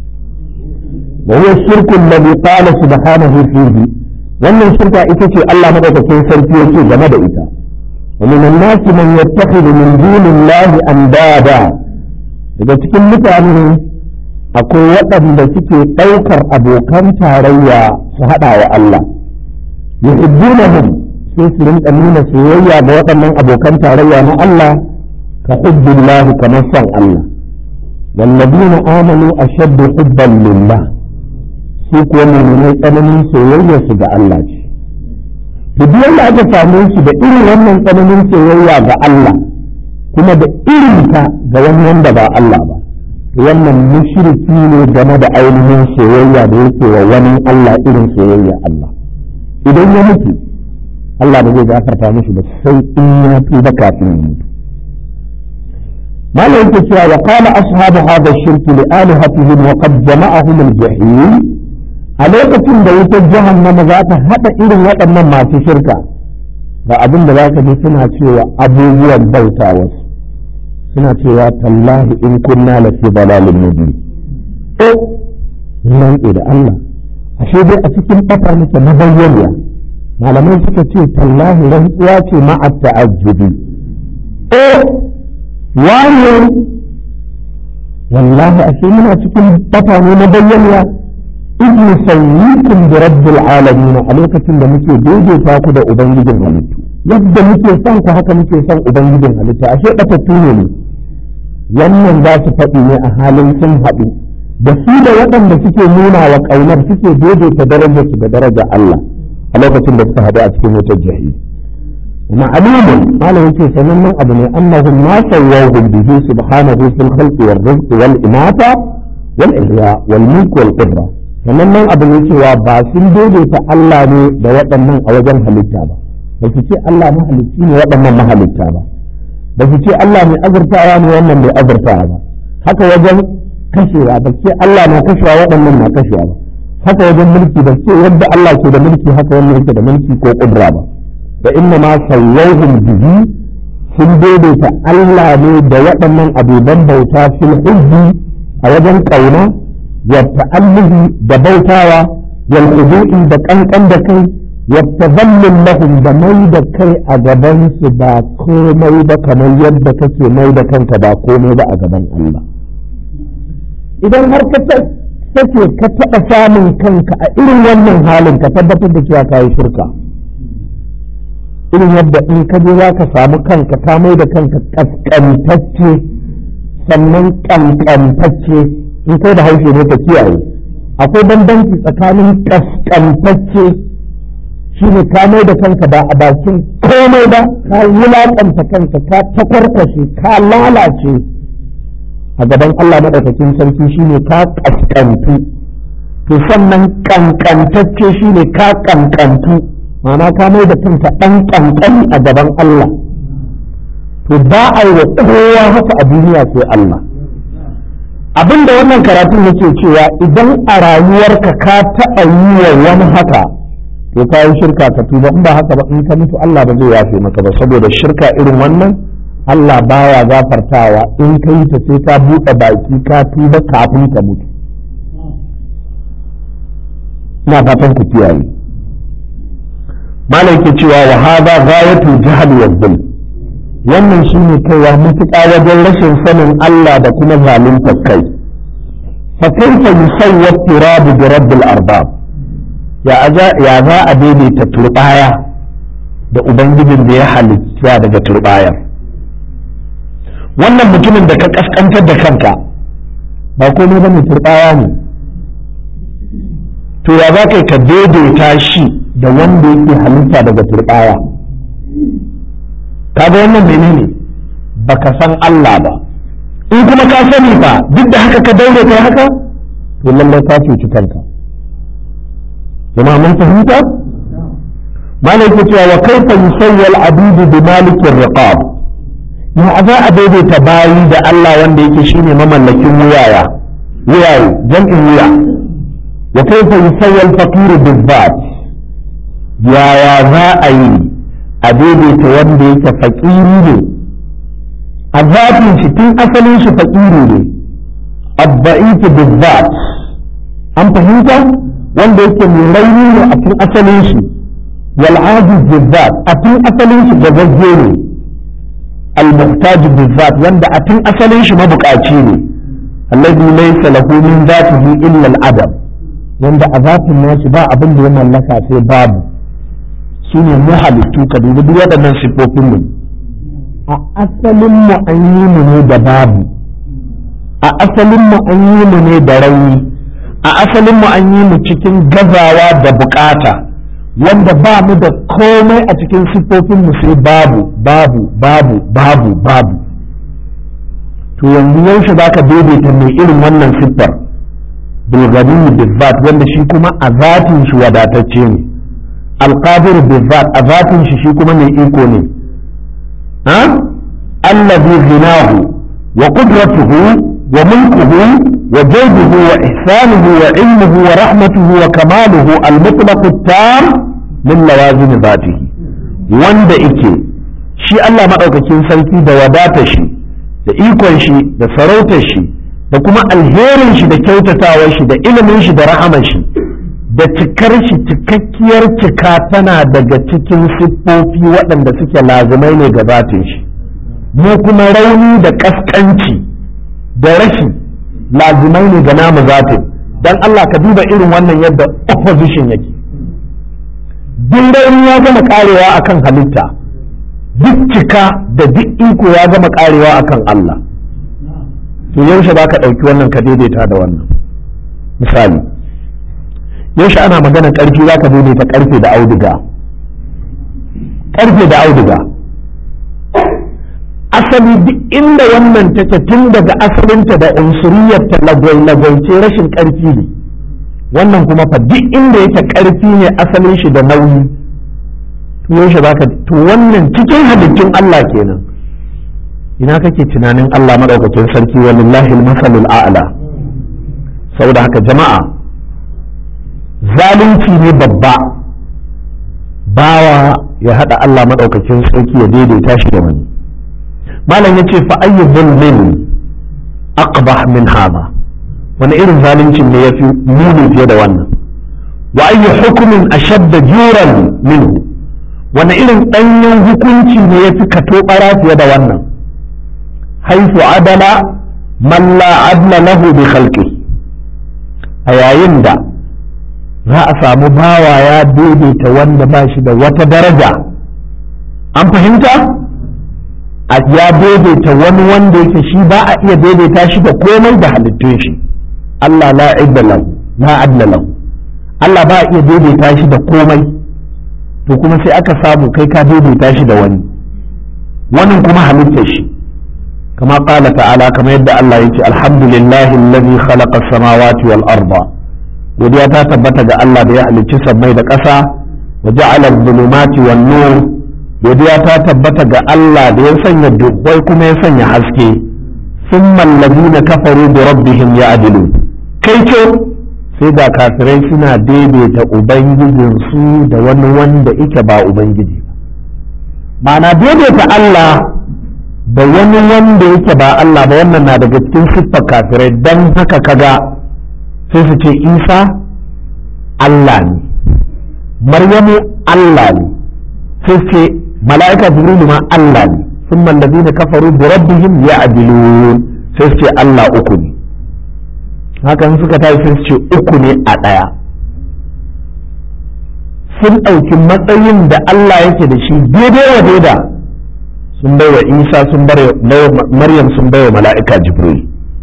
wa huwa ash-shirk alladhi qala subhanahu fihi wannan shirka ita ce Allah madaukakin sarki yake game da ita wa min an-nasi man yattakhidhu min dunillahi andada daga cikin mutane akwai waɗanda suke ɗaukar abokan tarayya su haɗa wa Allah yuhibbunahum sai su rinka nuna soyayya ga waɗannan abokan tarayya na Allah ka hubbillahi kamar son Allah wallazina amanu ashaddu hubban lillah su kuwa mummunai tsananin soyayya su ga Allah ce to duk wanda aka same shi da irin wannan tsananin soyayya ga Allah kuma da irin ta ga wani wanda ba Allah ba to wannan mushriki ne game da ainihin soyayya da yake wa wani Allah irin soyayya Allah idan ya mutu Allah ba zai gafarta mishi ba sai in ya tuba kafin ya mutu malam yake cewa wa qala ashabu hadha ash-shirk li alihatihim wa qad jama'ahum al-jahim a lokacin da wutar jahannama za ta haɗa irin waɗannan masu shirka ga abin da za ka ji suna cewa abubuwan bauta wasu suna cewa tallahi in kunna lafi dalalin nabi o nan da Allah ashe dai a cikin ɓata muke na bayyana malamai suka ce tallahi rantsuwa ce ma'a ta'ajjubi o wani wallahi ashe muna cikin ɓata ne na bayyana إذ نسويكم برب العالمين a lokacin da muke daidaita ku da ubangijin halittu yadda muke son ku haka muke son ubangijin halitta ashe batattu ne ne wannan za su faɗi ne a halin sun haɗu da su da waɗanda suke nuna wa ƙaunar suke daidaita darajar su da darajar Allah a lokacin da suka haɗu a cikin wutar jahi ma'alumun malam yake sanannen abu ne annahum ma sawwahum bihi subhanahu fil khalqi wal rizqi wal imata wal ihya wal mulk wal qudra sannan nan abu ne cewa ba sun daidaita Allah ne da waɗannan a wajen halitta ba ba su ce Allah mahalicci ne waɗannan mahalitta ba ba su ce Allah mai azurtawa ne wannan mai azurtawa ba haka wajen kashewa ba ce Allah na kashewa waɗannan na kashewa ba haka wajen mulki ba ce yadda Allah ke da mulki haka wannan yake da mulki ko kudura ba da inna ma sawwahum bihi sun daidaita Allah ne da waɗannan abubuwan bauta fil hubbi a wajen ƙauna والتأله دبوتاوا والخضوع دقنقن دكي والتذلل لهم دمي دكي أجبان سبا كومي دك من يد كسي مي دكن كبا كومي دا أجبان الله idan har ka take ka taɓa samun kanka a irin wannan halin ka tabbatar da cewa ka yi shirka irin yadda in ka je za ka samu kanka ka mai da kanka ƙasƙantacce sannan ƙanƙantacce in kai da haushe ne ka kiyaye akwai bambanci tsakanin kaskantacce shi ne ka mai da kanka ba a bakin komai ba ka wulaƙanta kanka ka takwarkwashe ka lalace a gaban Allah maɗaukakin sarki shi ne ka kaskantu to sannan kankantacce shi ne ka kankantu ma'ana ka mai da kanka ɗan kankani a gaban Allah to ba a yi wa kowa haka a duniya sai Allah abin da wannan karatun yake cewa idan a rayuwarka ka taɓa yi wa wani haka to ka yi shirka ka tuba in ba haka ba in ka mutu Allah ba zai yafe maka ba saboda shirka irin wannan Allah baya gafartawa in ka yi ta sai ka buɗe baki ka tuba kafin ka mutu ina fatan ku kiyaye malam ke cewa wa hadha ghayatul jahl wa dhulm wannan shine kaiwa matuƙa wajen rashin sanin Allah da kuma zalunta kai fa kaifa yusawwa turabu bi rabbil arbab ya ya za a daidaita turbaya da ubangijin da ya halitta daga turbaya wannan mutumin da ka kaskantar da kanka ba komai bane turbaya ne to ya za ka ka daidaita shi da wanda yake halitta daga turbaya kaga wannan menene baka san Allah ba in kuma ka sani ba duk da haka ka daure kai haka to lallai ka cuci kanka jama'a mun fahimta malai ke cewa wa kaifa yusawwa al-abidu bi malikin riqab ya za a daidaita bayi da Allah wanda yake shine mamallakin wuyaya wuyaye jam'in wuya wa kaifa yusawwa al-faqir bil-dhat yaya za a yi a daidaita wanda yake faƙiri ne a zafin shi tun asalin shi faƙiri ne abba'itu bizzat an fahimta wanda yake mai rauni ne a tun asalin shi wal ajiz bizzat a tun asalin shi gazazze ne al muhtaj bizzat wanda a tun asalin shi mabukaci ne alladhi laysa lahu min zatihi illa al adam wanda a zatin nashi ba abin da ya mallaka sai babu su ne mu halittu ka dubi duk waɗannan siffofin mu a asalin mu an yi mu ne da babu a asalin mu an yi mu ne da rauni a asalin mu an yi mu cikin gazawa da bukata wanda ba mu da komai a cikin siffofin mu sai babu babu babu babu babu to yanzu yaushe za ka daidaita mai irin wannan siffar bilgani bizzat wanda shi kuma a zatin shi wadatacce ne alqadir bizzat a zatin shi shi kuma mai iko ne ha allazi ghinahu wa qudratuhu wa mulkuhu wa jawduhu wa ihsanuhu wa ilmuhu wa rahmatuhu wa kamaluhu al-mutlaq at-tam min lawazim zatihi wanda yake shi Allah madaukakin sarki da wadatar shi da ikon shi da sarautar shi da kuma alherin shi da kyautatawar shi da ilimin shi da rahamar shi da cikar shi cikakkiyar cika tana daga cikin siffofi waɗanda suke lazimai ne ga zatin shi mu kuma rauni da ƙasƙanci da rashi lazimai ne ga namu zatin dan Allah ka duba irin wannan yadda opposition yake duk rauni ya gama karewa akan halitta duk cika da duk iko ya gama karewa akan Allah to yaushe ba ka ɗauki wannan ka daidaita da wannan misali yaushe ana magana ƙarfi za ka daidaita ƙarfe da auduga ƙarfe da auduga asali duk inda wannan take tun daga asalinta da unsuriyarta lagwai-lagwaice rashin ƙarfi ne wannan kuma fa duk inda yake ƙarfi ne asalin shi da nauyi to yaushe za ka to wannan cikin halittun Allah kenan ina kake tunanin Allah madaukakin sarki walillahi masalul a'la saboda haka jama'a zalunci ne babba bawa ya hada Allah madaukakin sarki ya daidaita shi da wani malam yace fa ayyu zulmin aqbah min hada wani irin zaluncin ne yafi muni fiye da wannan wa ayyu hukmin ashadda juran minhu wani irin danyen hukunci ne yafi kato bara fiye da wannan haifu adala man la adla lahu bi khalqi a yayin da za a samu bawa ya daidaita wanda ba shi da wata daraja an fahimta a ya daidaita wani wanda yake shi ba a iya daidaita shi da komai da halittun shi Allah la idda la adla lahu Allah ba a iya daidaita shi da komai to kuma sai aka samu kai ka daidaita shi da wani wannan kuma halittar shi كما قال تعالى كما يبدأ الله يتي الحمد لله الذي خلق السماوات والأرض ودي تثبت الله بيحل جسم ميد قسا وجعل الظلمات والنور ودي تثبت الله بيسن الدخوي كما يسن حسكي ثم الذين كفروا بربهم يعدلون كيف sai da kafirai suna daidaita ubangijinsu da wani wanda ike ba ubangiji ba ma'ana daidaita Allah da wani wanda yake ba Allah ba wannan na daga cikin siffar kafirai don haka kaga sai su ce isa Allah ne maryamu Allah ne sai su ce mala'ika jibrilu ma Allah ne sun mallabi na kafaru da rabbihim ya adilun sai su ce Allah uku ne hakan suka tashi sai su ce uku ne a ɗaya sun ɗauki matsayin da Allah yake da shi daidai wa daida sun bai wa isa sun bai maryam sun bai wa mala'ika jibril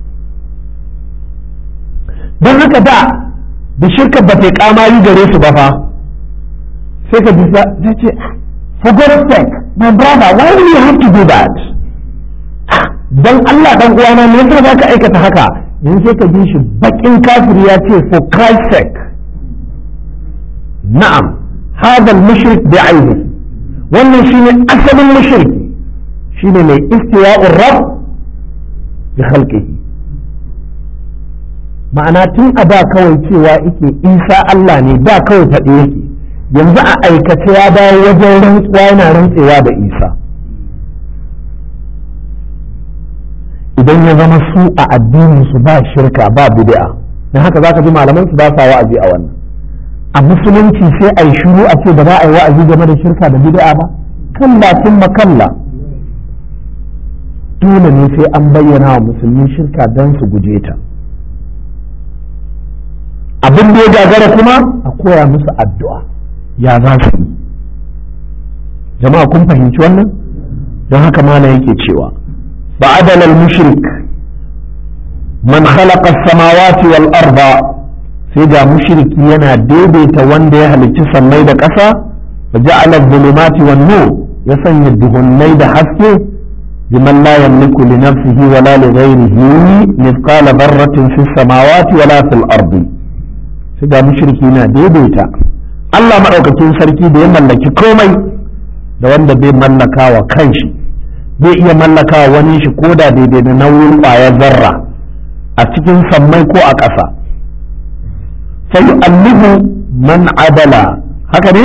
don haka da da shirka ba ta kamari gare su ba fa sai ka bisa ta ce for God's sake my brother why do you have to do that don Allah dan uwana me yasa za ka aikata haka yanzu sai ka ji shi bakin kafiri ya ce for Christ's sake na'am هذا المشرك بعينه wannan shine asalin mushriki shine mai istiwa'ur rabb bi khalqihi ma'ana tun a da kawai cewa yake isa Allah ne da kawai faɗi yake yanzu a aikace ya dawo wajen rantsuwa yana rantsewa da isa idan ya zama su a addinin su ba shirka ba bid'a dan haka zaka ji malaman su ba sa wa'azi a wannan a musulunci sai a yi shiru a ce ba za a yi wa'azi game da shirka da bid'a ba kalla kuma kalla dole ne sai an bayyana wa musulmi shirka don su guje ta abin da ya gagara kuma a koya musu addu'a ya za su yi jama'a kun fahimci wannan don haka mana yake cewa ba'adal al-mushrik man khalaqa as-samawati wal arda sai ga mushriki yana daidaita wanda ya halicci sammai da ƙasa wa ja'ala dhulumati wan nur ya sanya duhunnai da haske biman la yamliku li nafsihi wa la li ghayrihi mithqala dharratin fis samawati wa la fil ardi sai ga mushriki yana daidaita Allah madaukakin sarki da ya mallaki komai da wanda bai mallaka wa kanshi bai iya mallaka wa wani shi koda daidai da nauyin ƙwayar zarra a cikin sammai ko a ƙasa فيؤلف من عدل هكذا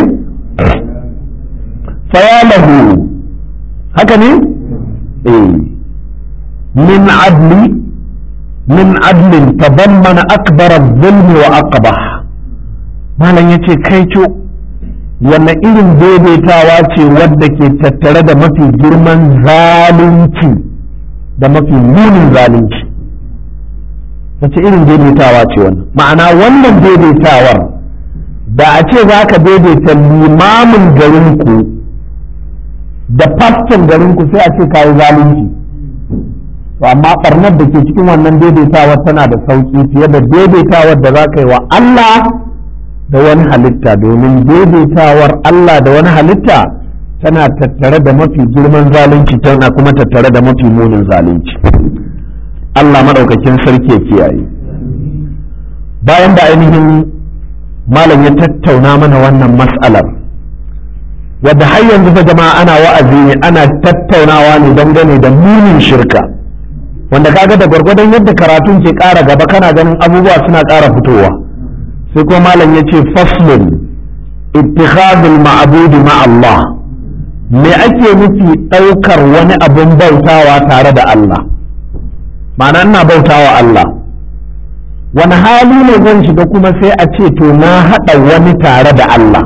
فيا له هكذا إيه من عدل من عدل تضمن أكبر الظلم وأقبح ما لن يتي كيتو wanne irin daidaitawa ce wadda ke tattare da mafi girman zalunci da mafi munin zalunci wace irin daidaitawa ce wannan ma'ana wannan daidaitawar da a ce za ka daidaita limamin garinku da faston garinku sai a ce kayi zalunci to amma barnar da ke cikin wannan daidaitawar tana da sauki fiye da daidaitawar da za ka yi wa Allah da wani halitta domin daidaitawar Allah da wani halitta tana tattare da mafi girman zalunci tana kuma tattare da mafi munin zalunci Allah maɗaukakin sarki ya kiyaye bayan da ainihin malam ya tattauna mana wannan mas'alar wadda har yanzu fa jama'a ana wa'azi ne ana tattaunawa ne dangane da munin shirka wanda kaga da gwargwadon yadda karatun ke ƙara gaba kana ganin abubuwa suna ƙara fitowa sai kuma malam ya ce faslun ittikhadul ma'budi ma Allah me ake nufi ɗaukar wani abin bautawa tare da Allah ma'ana ina bautawa Allah wani hali ne zan shiga kuma sai a ce to na haɗa wani tare da Allah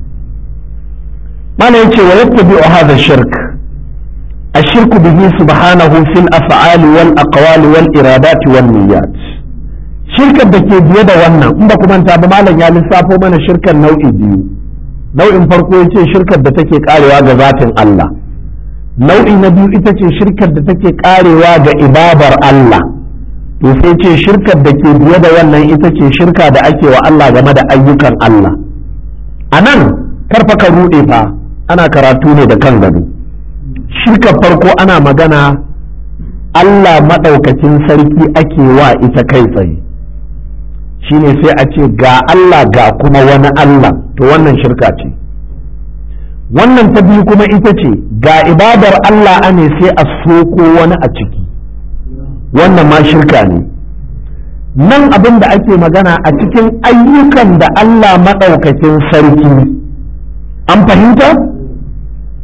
mana yace wa yattabi hadha shirk الشرك به سبحانه في الأفعال والأقوال والإرادات والنيات شركة بكي بيدا وانا انبا كمان تابا مالا يا لسافو من شركة نوعي ديو نوع فرقو يتي شركة بتكي قالوا واغا ذات الله نوع نبيو itace shirkar da take karewa ga ibadar Allah to sai ce shirkar da ke biye da wannan ita ce shirka da ake wa Allah game da ayyukan Allah a nan karfa ka ruɗe fa ana karatu ne da kan gado shirkar farko ana magana Allah maɗaukakin sarki ake wa ita kai tsaye shine sai a ce ga Allah ga kuma wani Allah to wannan shirka ce wannan ta biyu kuma ita ce ga ibadar Allah ane sai a soko wani a ciki wannan ma shirka ne nan abin da ake magana a cikin ayyukan da Allah maɗaukakin sarki an fahimta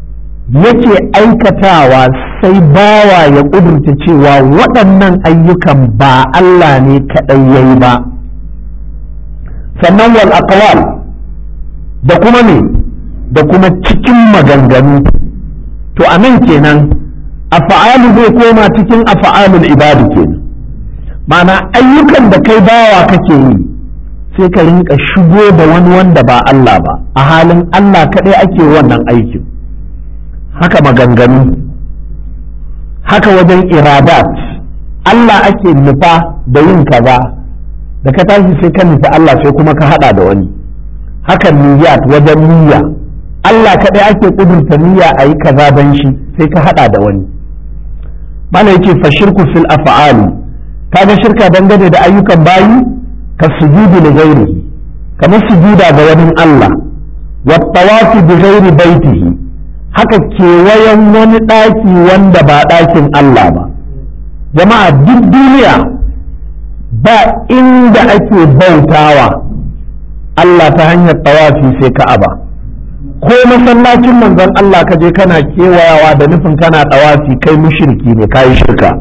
yake aikatawa sai bawa ya ƙudurta cewa waɗannan ayyukan ba Allah ne kaɗai ya yi ba sannan wal aqwal da kuma me da kuma cikin maganganu to a nan kenan afa'alu zai koma cikin afa'alul ibadu kenan ma'ana ayyukan da kai bawa kake yi sai ka rinka shigo da wani wanda ba Allah ba a halin Allah kaɗai ake wannan aikin haka maganganu haka wajen iradat Allah ake nufa da yin kaza da ka tashi sai ka nufi Allah sai kuma ka hada da wani haka niyyat wajen niyya Allah kaɗai ake ƙudurta niyya a yi kaza don shi sai ka hada da wani mana yake fa shirku fil af'ali kaga shirka dangane da ayyukan bayi ka sujudu li ghairihi kamar sujuda ga wani Allah wa tawafi bi ghairi baitihi haka kewayen wani ɗaki wanda ba ɗakin Allah ba jama'a duk duniya ba inda ake bautawa Allah ta hanyar tawafi sai ka'aba ko masallacin manzon Allah ka je kana kewayawa da nufin kana tawafi kai mushriki ne kayi shirka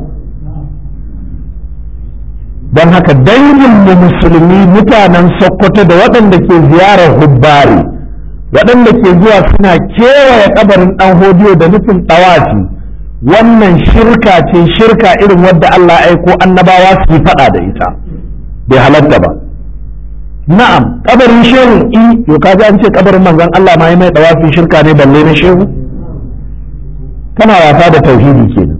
don haka dangin mu musulmi mutanen sokoto da waɗanda ke ziyarar hubbari waɗanda ke zuwa suna kewaye kabarin ɗan hodiyo da nufin ɗawafi wannan shirka ce shirka irin wadda Allah aiko annabawa su yi faɗa da ita bai halatta ba na'am kabarin shehu i yo kaji an ce kabarin manzon Allah ma mai ɗawafi shirka ne balle na shehu kana wasa da tauhidi kenan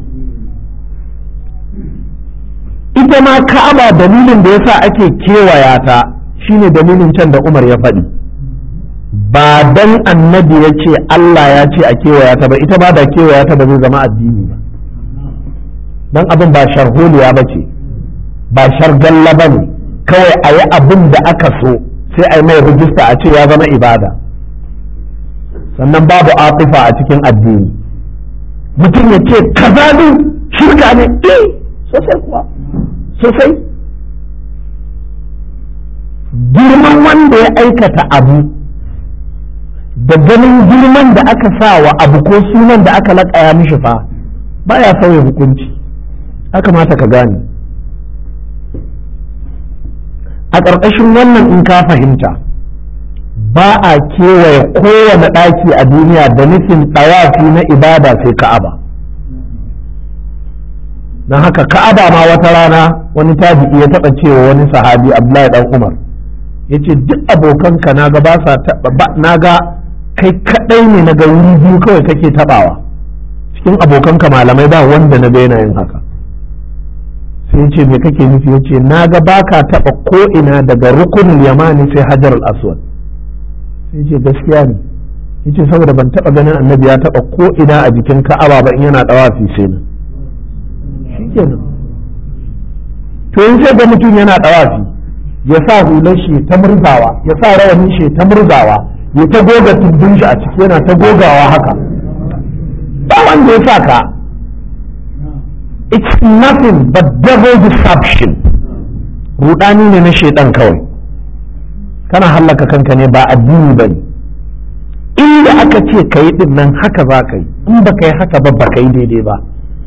ita ma ka'aba dalilin da yasa ake kewaya ta shine dalilin can da Umar ya faɗi ba dan annabi ya ce Allah ya ce a kewaya ta ba ita ba da kewaya ta ba zai zama addini ba dan abin ba sharholiya ba ce ba shargalla ba ne kawai a yi abin da aka so sai a yi mai rijista a ce ya zama ibada sannan babu atifa a cikin addini mutum ya ce kaza ne shirka ne eh sosai kuwa sosai girman wanda ya aikata abu da ganin girman da aka sa wa abu ko sunan da aka laƙaya mishi fa baya sauya hukunci ya kamata ka gane a ƙarƙashin wannan in ka fahimta ba a kewaye kowane ɗaki a duniya da nufin ɗawafi na ibada sai ka'aba don haka ka'aba ma wata rana wani tabi'i ya taɓa cewa wani sahabi abdullahi dan umar ya ce duk abokanka na ga ba sa taɓa na ga kai kaɗai ne na ga wuri biyu kawai kake taɓawa cikin abokanka malamai ba wanda na ga yana yin haka sai ce me kake nufi ya ce na ga ba ka taɓa ko ina daga rukunin yamani sai hajar al-aswad sai ce gaskiya ne ya ce saboda ban taɓa ganin annabi ya taɓa ko ina a jikin ka'aba ba in yana ɗawafi sai na shi kenan to in sai ga mutum yana ɗawafi ya sa hular shi ta murzawa ya sa rawanin shi ta murzawa ya ta goga tumbin shi a ciki yana ta gogawa haka ba wanda ya sa ka it's nothing but devil deception rudani ne na shaidan kawai kana hallaka kanka ne ba addini ba ne inda aka ce ka yi din nan haka za ka yi in ba ka yi haka ba ba ka yi daidai ba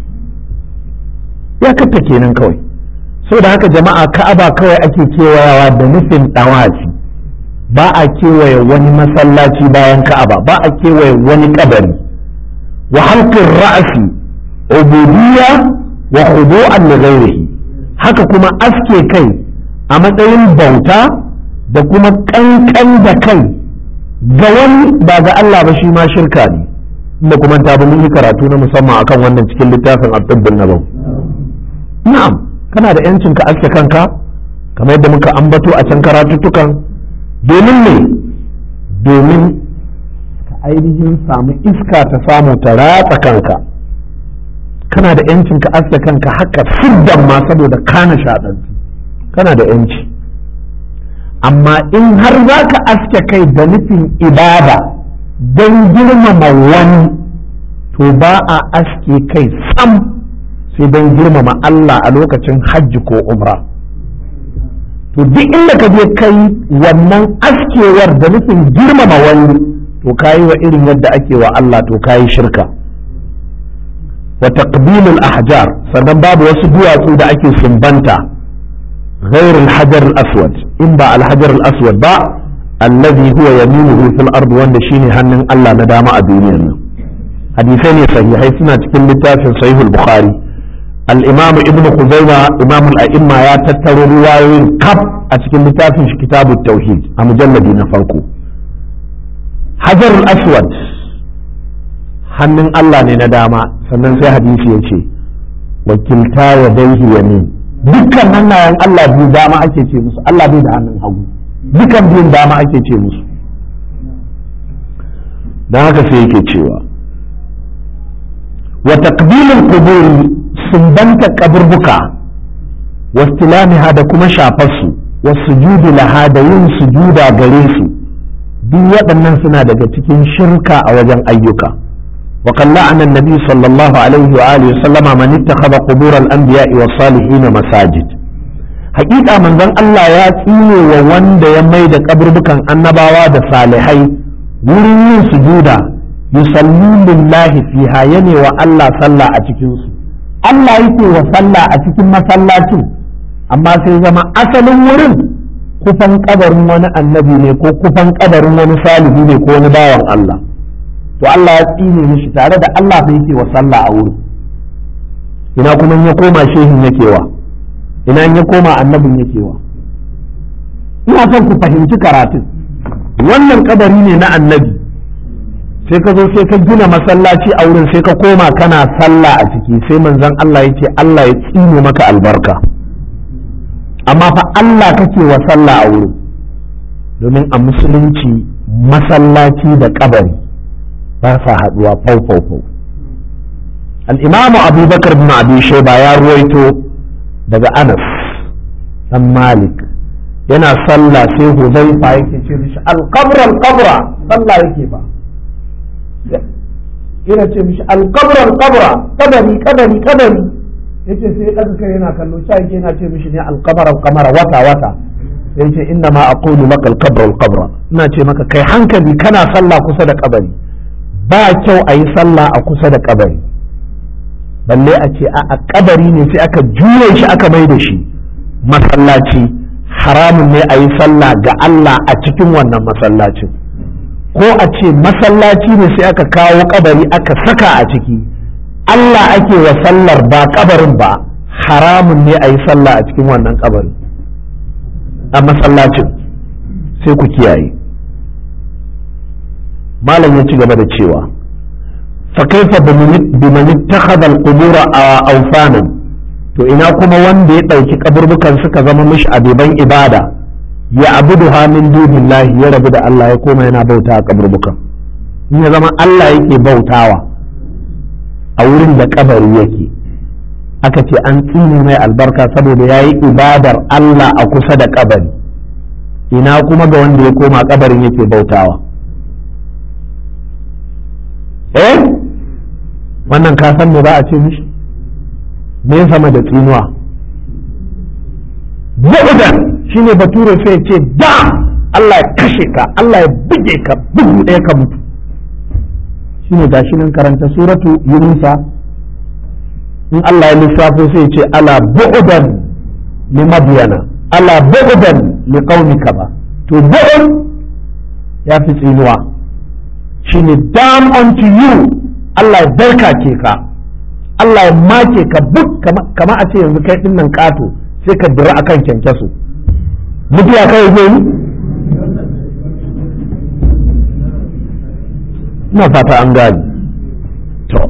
ya katta kenan kawai so da haka jama'a ka'aba kawai ake kewayawa da nufin ɗawaci ba a kewaye wani masallaci bayan ka'aba ba a kewaye wani kabari wa halqin ra'si ubudiyya wa khudu'an li ghairihi haka kuma aske kai a matsayin bauta da kuma kankan da kai ga wani ba ga Allah ba shi ma shirka ne inda kuma ta mun yi karatu na musamman akan wannan cikin littafin Abdul Nabawi na'am kana da yancin ka aske kanka kamar yadda muka ambato a can karatuttukan domin ne domin ka ainihin samu iska ta samu ta ratsa kanka kana da yancin ka aske kanka haka siddan ma saboda kana shaɗantu kana da yanci amma in har za ka aske kai da nufin ibada don girmama wani to ba a aske kai sam sai don girmama Allah a lokacin hajji ko umra to duk inda ka je kai wannan askewar da nufin girmama wani to kayi wa irin yadda ake wa Allah to kayi shirka wa taqbilul ahjar sannan babu wasu duwatsu da ake sumbanta غير الحجر الأسود إن با الحجر الأسود با الذي هو يمينه في الأرض وان شيني هنن الله ندام الدنيا حديثين صحيحين سنة كل في صحيح البخاري الإمام ابن خزيمة إمام الأئمة يا تترو روايين كب أتكلم في كتاب التوحيد المجلد نفرقه حجر الأسود hannun Allah ne na dama sannan sai hadisi ya ce wakilta ya daihi yamin dukkan hannayen Allah biyu dama ake ce musu Allah bai da hannun hagu dukkan biyun dama ake ce musu don haka sai yake cewa wa taqbilul quburi sumbanta kaburbuka wastilamiha da kuma shafarsu wasujudu laha da yin sujuda gare su duk waɗannan suna daga cikin shirka a wajen ayyuka وقد لعن النبي صلى الله عليه وآله وسلم من اتخذ قبور الأنبياء والصالحين مساجد حقيقة من ذن الله ياتيني ووند يميد قبر بكان النباوة صالحي ورين سجودا يصلون لله فيها يني والله صلى أتكنس الله يتي وصلى أتكن مسلاتي أما سيزما أصل ورين kufan kabarin wani annabi ne ko kufan kabarin wani salihu ne ko wani bawan Allah to Allah ya tsine mishi tare da Allah bai yake wa sallah a wurin ina kuma ya koma shehin yake wa ina ya koma annabin yake wa ina son ku fahimci karatun wannan kabari ne na annabi sai ka zo sai ka gina masallaci a wurin sai ka koma kana sallah a ciki sai manzon Allah yake Allah ya tsine maka albarka amma fa Allah kake wa sallah a wurin domin a musulunci masallaci da kabari ba sa haduwa fau fau fau al-imamu abubakar bin abi shaiba ya ruwaito daga anas dan malik yana sallah sai huzaifa yake ce mishi al-qabra al-qabra sallah yake ba yana ce mishi al-qabra al-qabra kabari kabari kabari yace sai ya daga kai yana kallo sai yake yana ce mishi ne al-qabra al-qamara wata wata sai yace inna ma aqulu laka al-qabra al-qabra ina ce maka kai hankali kana sallah kusa da kabari ba kyau a yi sallah a kusa da kabari balle a ce a kabari ne sai aka juye shi aka mai da shi masallaci haramun ne a yi sallah ga Allah a cikin wannan masallacin ko a ce masallaci ne sai aka kawo kabari aka saka a ciki Allah ake wa sallar ba kabarin ba haramun ne a yi sallah a cikin wannan kabari a masallacin sai ku kiyaye malam ya ci gaba da cewa fa kaifa biman ittakhadha al-qubur awsanan to ina kuma wanda ya dauki kaburbukan suka zama mishi abiban ibada ya abuduha min dunillahi ya rabu da Allah ya koma yana bauta a kaburbukan in ya zama Allah yake bautawa a wurin da kabari yake aka ce an tsine mai albarka saboda ya yi ibadar Allah a kusa da kabari ina kuma ga wanda ya koma kabarin yake bautawa eh wannan ka san me ba a ce mishi me sama da tsinuwa bu'udan shine bature sai ce da Allah ya kashe ka Allah ya buge ka bugu ɗaya ka mutu shine gashi nan karanta suratu yunusa in Allah ya lissafo sai ce ala bu'udan li madyana ala bu'udan li qaumika ba to bu'ud ya fi tsinuwa shine down unto you Allah ya barka ke ka Allah ya make ka buk kama a ce yanzu kai din nan kato sai ka dira akan kyankyaso mutuwa kai zai yi ina fata an gani to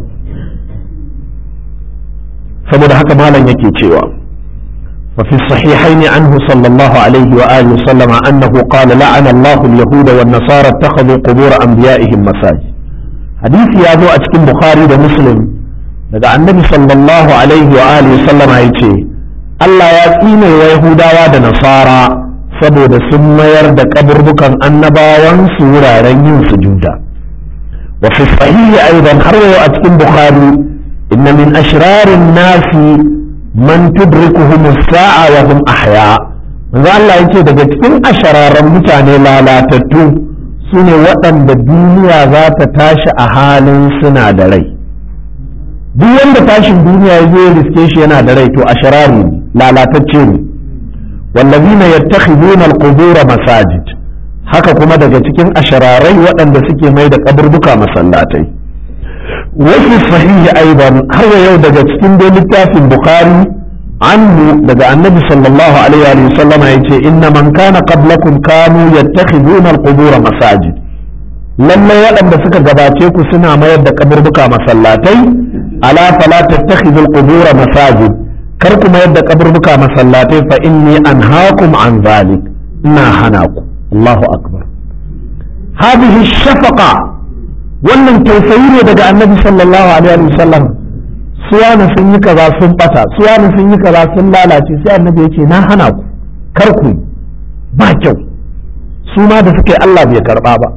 saboda haka malam yake cewa وفي الصحيحين عنه صلى الله عليه وآله وسلم أنه قال لعن الله اليهود والنصارى اتخذوا قبور أنبيائهم مساجد حديث يا ذو أتكن بخاري ومسلم daga annabi sallallahu alaihi wa alihi sallama ya ce Allah ya tsine wa Yahudawa da Nasara saboda sun mayar da kaburbukan annabawan su wuraren yin sujuda wa fi sahihi aidan har yau a cikin Bukhari inna min ashrarin nasi man tudrikuhum as-sa'a wa hum ahya manzo Allah yake daga cikin ashararan mutane lalatattu su ne waɗanda duniya za ta tashi a halin suna da rai duk wanda tashin duniya ya zo riske shi yana da rai to a sharari lalatacce ne wallazina yattakhiduna al-qubur masajid haka kuma daga cikin ashararai waɗanda suke mai da kaburbuka masallatai wasu sahihi aidan har yau daga cikin dai littafin bukhari anhu daga annabi sallallahu alaihi wa sallama yace inna man kana qablakum kanu yattakhiduna al-qubur masajid lallai waɗanda suka gabace ku suna mayar da kaburbuka masallatai ala fala tattakhidul qubur masajid kar ku mayar da kaburbuka masallatai fa inni anhaakum an zalik ina hana ku Allahu akbar hadhihi shafaqa wannan tausayi ne daga annabi sallallahu alaihi wa sallam suwana sun yi kaza sun bata suwana sun yi kaza sun lalace sai annabi yace na hana ku kar ku ba kyau su ma da suka yi Allah bai karba ba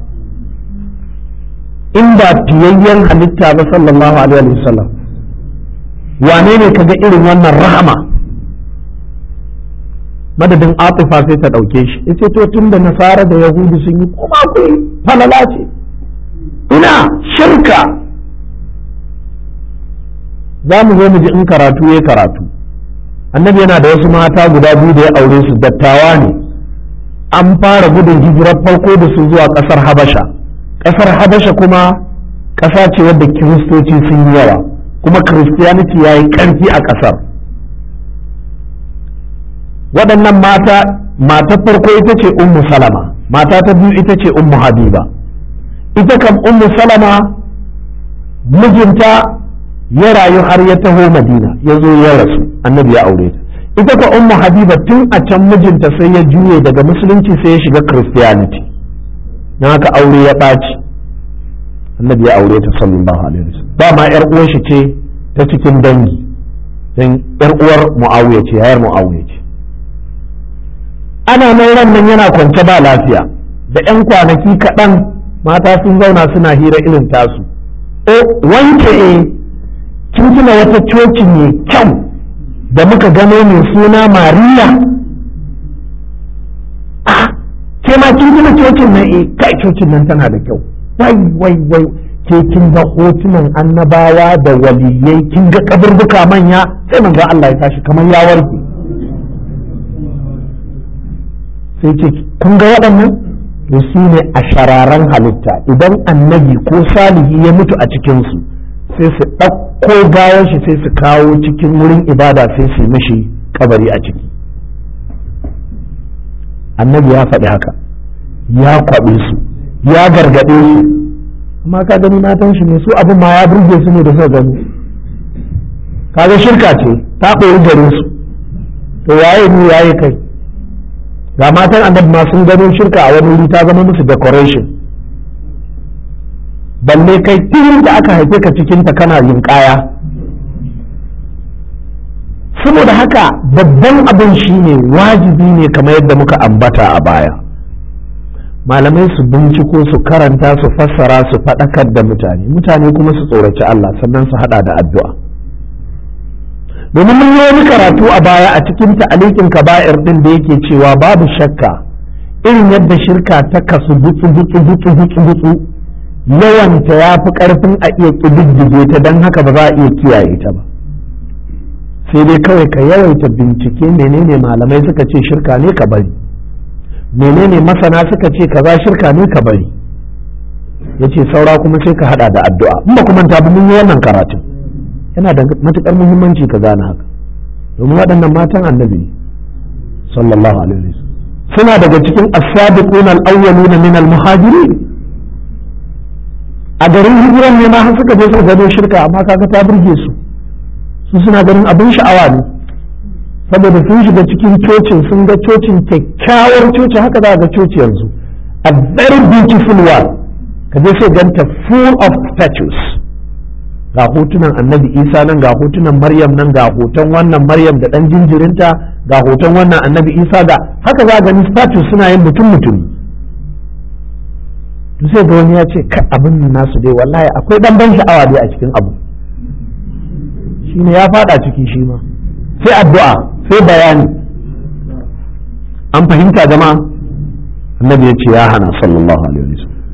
in ba fiyayyen halitta ba sallallahu alaihi wa sallam wane ne kaga irin wannan rahama madadin atifa sai ta ɗauke shi yace to tun da nasara da yahudu sun yi kuma ku falala ce ina shirka za mu zo mu ji in karatu ya karatu annabi yana da wasu mata guda biyu da ya aure su dattawa ne an fara gudun hijirar farko da su zuwa ƙasar habasha ƙasar habasha kuma ƙasa ce wadda kiristoci sun yi yawa kuma christianity ya yi ƙarfi a ƙasar waɗannan mata mata farko ita ce ummu salama mata ta biyu ita ce ummu habiba ita kam ummu salama mijinta ya rayu har ya taho madina ya zo ya rasu annabi ya aure ta ita ka ummu habiba tun a can mijinta sai ya juye daga musulunci sai ya shiga christianity na haka aure ya ɓaci annabi ya aure ta sallallahu alaihi wasallam ba ma yar uwar shi ce ta cikin dangi dan yar uwar muawiya ce yayar muawiya ce ana nan ran nan yana kwance ba lafiya da yan kwanaki kaɗan mata sun zauna suna hira irin tasu o wanke e kin tuna wata coci mai kyau da muka gano mai suna mariya ke ma kin tuna cocin nan e kai cocin nan tana da kyau wai wai wai ke kin ga hotunan annabawa da waliyai kin ga kaburbuka manya sai manzo Allah ya tashi kamar ya warke sai ce kun ga waɗannan to su ne a shararan halitta idan annabi ko salihi ya mutu a cikinsu sai su ɗauko gawar shi sai su kawo cikin wurin ibada sai su mishi kabari a ciki annabi ya faɗi haka ya kwaɓe su ya gargaɗe su amma ka gani matan shi ne su abin ma ya burge su ne da suka gani kaga shirka ce ta ɓoyi gare su to yaye ni yaye kai ga matan annabi ma sun gano shirka a wani wuri ta zama musu decoration balle kai tun da aka haife ka cikinta kana yin kaya saboda haka babban abin shine wajibi ne kamar yadda muka ambata a baya malamai su binciko su karanta su fassara su faɗakar da mutane mutane kuma su tsoraci Allah sannan su haɗa da addu'a domin mun yi wani karatu a baya a cikin ta'alikin kaba'ir din da yake cewa babu shakka irin yadda shirka ta kasu butsu butsu butsu butsu butsu yawanta ya fi karfin a iya ƙididdige ta don haka ba za a iya kiyaye ta ba sai dai kawai ka yawaita bincike menene malamai suka ce shirka ne ka bari menene masana suka ce kaza shirka ne ka bari ya ce saura kuma sai ka hada da addu'a in ba kuma ta mun yi wannan karatun yana da matukar muhimmanci ka gane haka domin waɗannan matan annabi ne sallallahu alaihi wasallam suna daga cikin as-sabiquna al-awwaluna min al-muhajirin a garin hijiran ne ma har suka je suka gano shirka amma kaga ta burge su su suna ganin abin sha'awa ne saboda sun shiga cikin cocin sun ga cocin kyakkyawar coci haka za ga coci yanzu a very beautiful one ka je sai ganta full of statues ga hotunan annabi isa nan ga hotunan maryam nan ga hoton wannan maryam da dan jinjirinta ga hoton wannan annabi isa ga haka za gani statues suna yin mutum mutumi to sai ga wani ya ce kai abin nasu dai wallahi akwai dan ban sha'awa dai a cikin abu shine ya fada ciki shi ma sai addu'a sai bayani an fahimta jama'a annabi ya ce ya hana sallallahu alaihi wasallam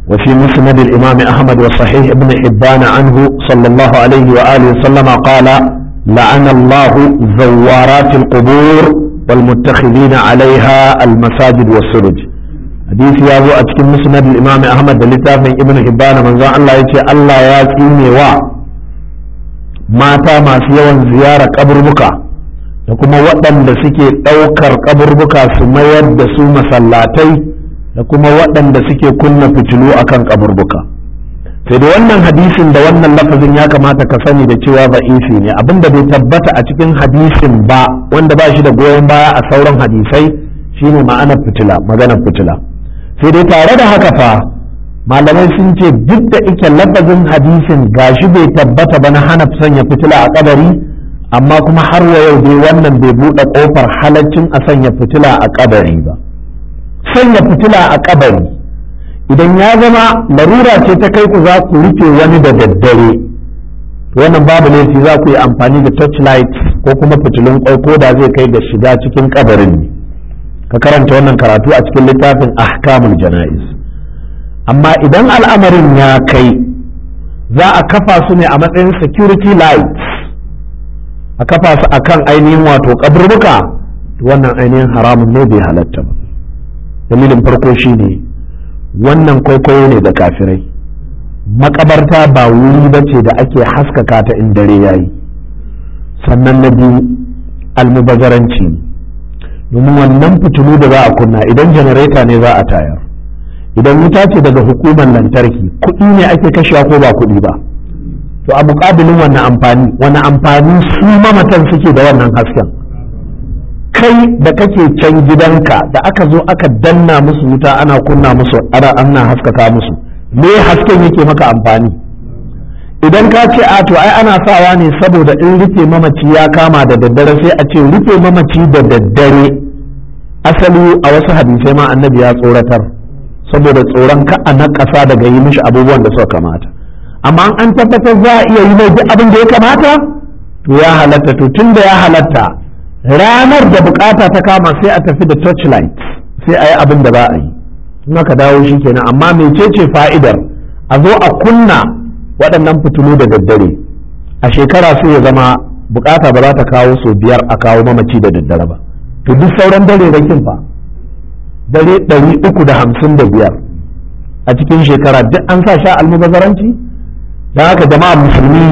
وفي مسند الإمام أحمد وصحيح ابن حبان عنه صلى الله عليه وآله وسلم قال لعن الله زوارات القبور والمتخذين عليها المساجد والسرج حديث يا أبو أتكلم مسند الإمام أحمد لتاف ابن حبان من ذا الله يتي الله ياتيني و mata masu yawan ziyara kaburbuka da kuma waɗanda suke ɗaukar kaburbuka su mayar da su masallatai da kuma waɗanda suke kunna fitilu akan kaburbuka sai da wannan hadisin da wannan lafazin ya kamata ka sani da cewa ba'ifi ne abinda bai tabbata a cikin hadisin ba wanda ba shi da goyon baya a sauran hadisai shine ma'anar fitila maganar fitila sai dai tare da haka fa malamai sun ce duk da ike lafazin hadisin gashi bai tabbata ba na hana sanya fitila a kabari amma kuma har wa yau dai wannan bai buɗe ƙofar halaccin a sanya fitila a kabari ba sanya fitila a kabari idan ya zama larura ce ta kai ku za ku rufe wani da daddare wannan babu laifi za ku yi amfani da torchlight ko kuma fitilun kwai ko da zai kai da shiga cikin kabarin ne ka karanta wannan karatu a cikin littafin ahkamul jana'iz amma idan al'amarin ya kai za a kafa su ne a matsayin security lights a kafa su akan ainihin wato kaburbuka wannan ainihin haramun ne bai halatta ba dalilin farko shine wannan kwaikwayo ne da kafirai makabarta ba wuri ba ce da ake haskaka ta in dare yayi sannan na biyu almubazaranci domin wannan fitilu da za a kunna idan janareta ne za a tayar idan wuta ce daga hukumar lantarki kuɗi ne ake kashewa ko ba kuɗi ba to a muƙabilin wannan amfani wani amfani su mamatan suke da wannan hasken kai da kake can gidanka da aka zo aka danna musu wuta ana kunna musu ana ana haskaka musu me hasken yake maka amfani idan ka ce a to ai ana sawa ne saboda in rufe mamaci ya kama da daddare sai a ce rufe mamaci da daddare asali a wasu hadisai ma annabi ya tsoratar saboda tsoron ka a ƙasa daga yi mishi abubuwan da suka kamata amma an tabbatar za a iya yi mai duk abin da ya kamata to ya halatta to tun da ya halatta ranar da bukata ta kama sai a tafi da torchlight sai a yi abin da za a yi in aka dawo shi kenan amma mecece fa'idar a zo a kunna waɗannan fitilu da daddare a shekara sai ya zama bukata ba za ta kawo sau biyar a kawo mamaci da daddare ba to duk sauran dare rakin fa dare ɗari uku da hamsin da biyar a cikin shekara duk an sa sha almubazaranci don haka jama'a musulmi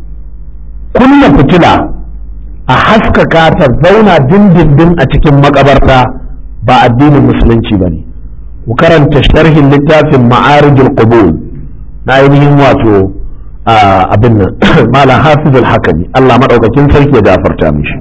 kunna fitila a haskaka ta zauna dindindin a cikin makabarta ba addinin musulunci ba ne ku karanta sharhin littafin ma'arijul qubul na ainihin wato abin nan malam hafiz al-hakami Allah madaukakin sarki ya gafarta mishi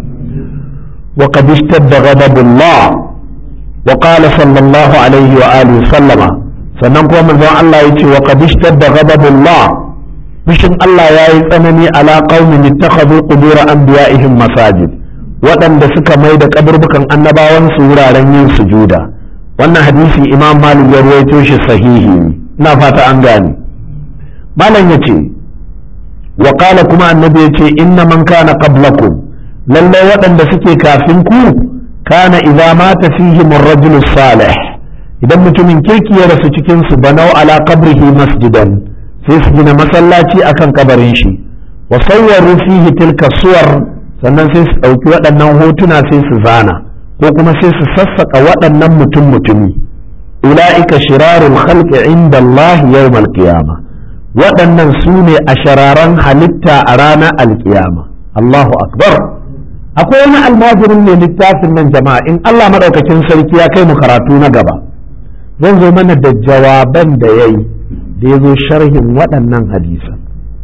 wa qad ishtadda ghadabullah wa qala sallallahu alaihi wa alihi sallama sannan kuma manzon Allah yace wa qad ishtadda ghadabullah fushin Allah yayi tsanani ala qaumin ittakhadhu qubur anbiya'ihim masajid waɗanda suka mai da kaburbukan annabawan su wuraren yin sujuda wannan hadisi imam malik ya ruwaito shi sahihi ina fata an gane malam yace wa qala kuma annabi yace inna man kana qablakum lallai waɗanda suke kafin ku kana idza mata fihim ar-rajul salih idan mutumin kirki ya rasu cikin su banau ala qabrihi masjidan sai su gina masallaci akan kabarin shi wa sawwaru fihi tilka suwar sannan sai su ɗauki waɗannan hotuna sai su zana ko kuma sai su sassaka waɗannan mutum mutumi ula'ika shirarul khalqi inda Allah yawmal qiyama waɗannan su ne a shararan halitta a ranar alkiyama Allahu akbar akwai wani almajirin ne littafin nan jama'a in Allah madaukakin sarki ya kai mu karatu na gaba zan zo mana da jawaban da yayi da ya zo sharhin waɗannan hadisan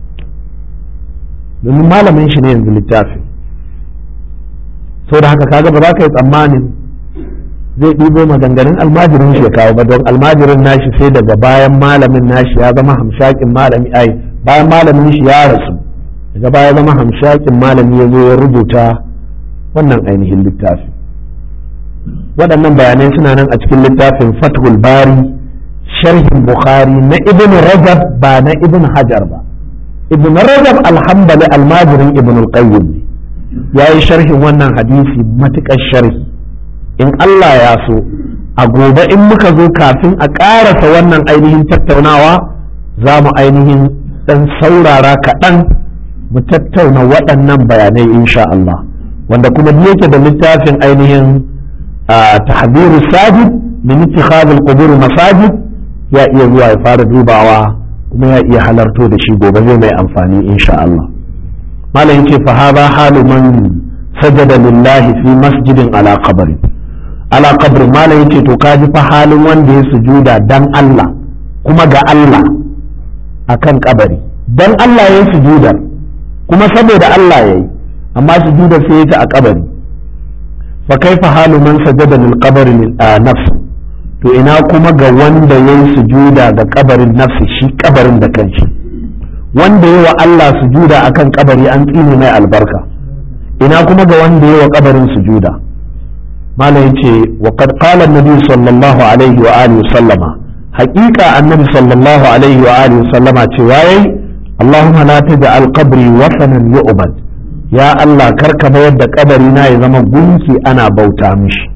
domin malamin shi ne yanzu littafin sau da haka kaga ba za ka yi tsammanin zai ɗibo maganganun almajirin shi ya kawo ba don almajirin nashi sai daga bayan malamin nashi ya zama hamshakin malami ai bayan malamin shi ya rasu daga baya zama hamshakin malami ya zo ya rubuta wannan ainihin littafi waɗannan bayanai suna nan a cikin littafin fathul bari sharhin bukhari na ibn rajab ba na ibn hajar ba ibn rajab alhambali almajirin ibn al-qayyim ne ya yi sharhin wannan hadisi matuƙar sharhi in Allah ya so a gobe in muka zo kafin a ƙarasa wannan ainihin tattaunawa za mu ainihin ɗan saurara kaɗan mu tattauna waɗannan bayanai insha Allah wanda kuma yake da littafin ainihin tahdiru sajid min ittikhadh al-qubur masajid ya iya zuwa ya fara dubawa kuma ya iya halarto da shi gobe zai mai amfani insha Allah malam yace fa hadha halu man sajada lillahi fi masjidin ala qabri ala qabri malam yace to kaji fa halin wanda ya sujuda dan Allah kuma ga Allah akan kabari dan Allah ya sujuda kuma saboda Allah yayi amma sujudar sai ya ta a kabari fa kaifa halu man sajada lil qabri nafs to ina kuma ga wanda yayi sujuda ga kabarin nafsi shi kabarin da kanshi wanda yayi wa Allah sujuda akan kabari an tsine mai albarka ina kuma ga wanda yayi wa kabarin sujuda malam yace wa qad qala an-nabi sallallahu alaihi wa alihi sallama haqiqa annabi sallallahu alaihi wa alihi sallama cewa yayi Allahumma la taj'al qabri wasanan yu'bad ya Allah karka mayar da kabari na ya zama gunki ana bauta mishi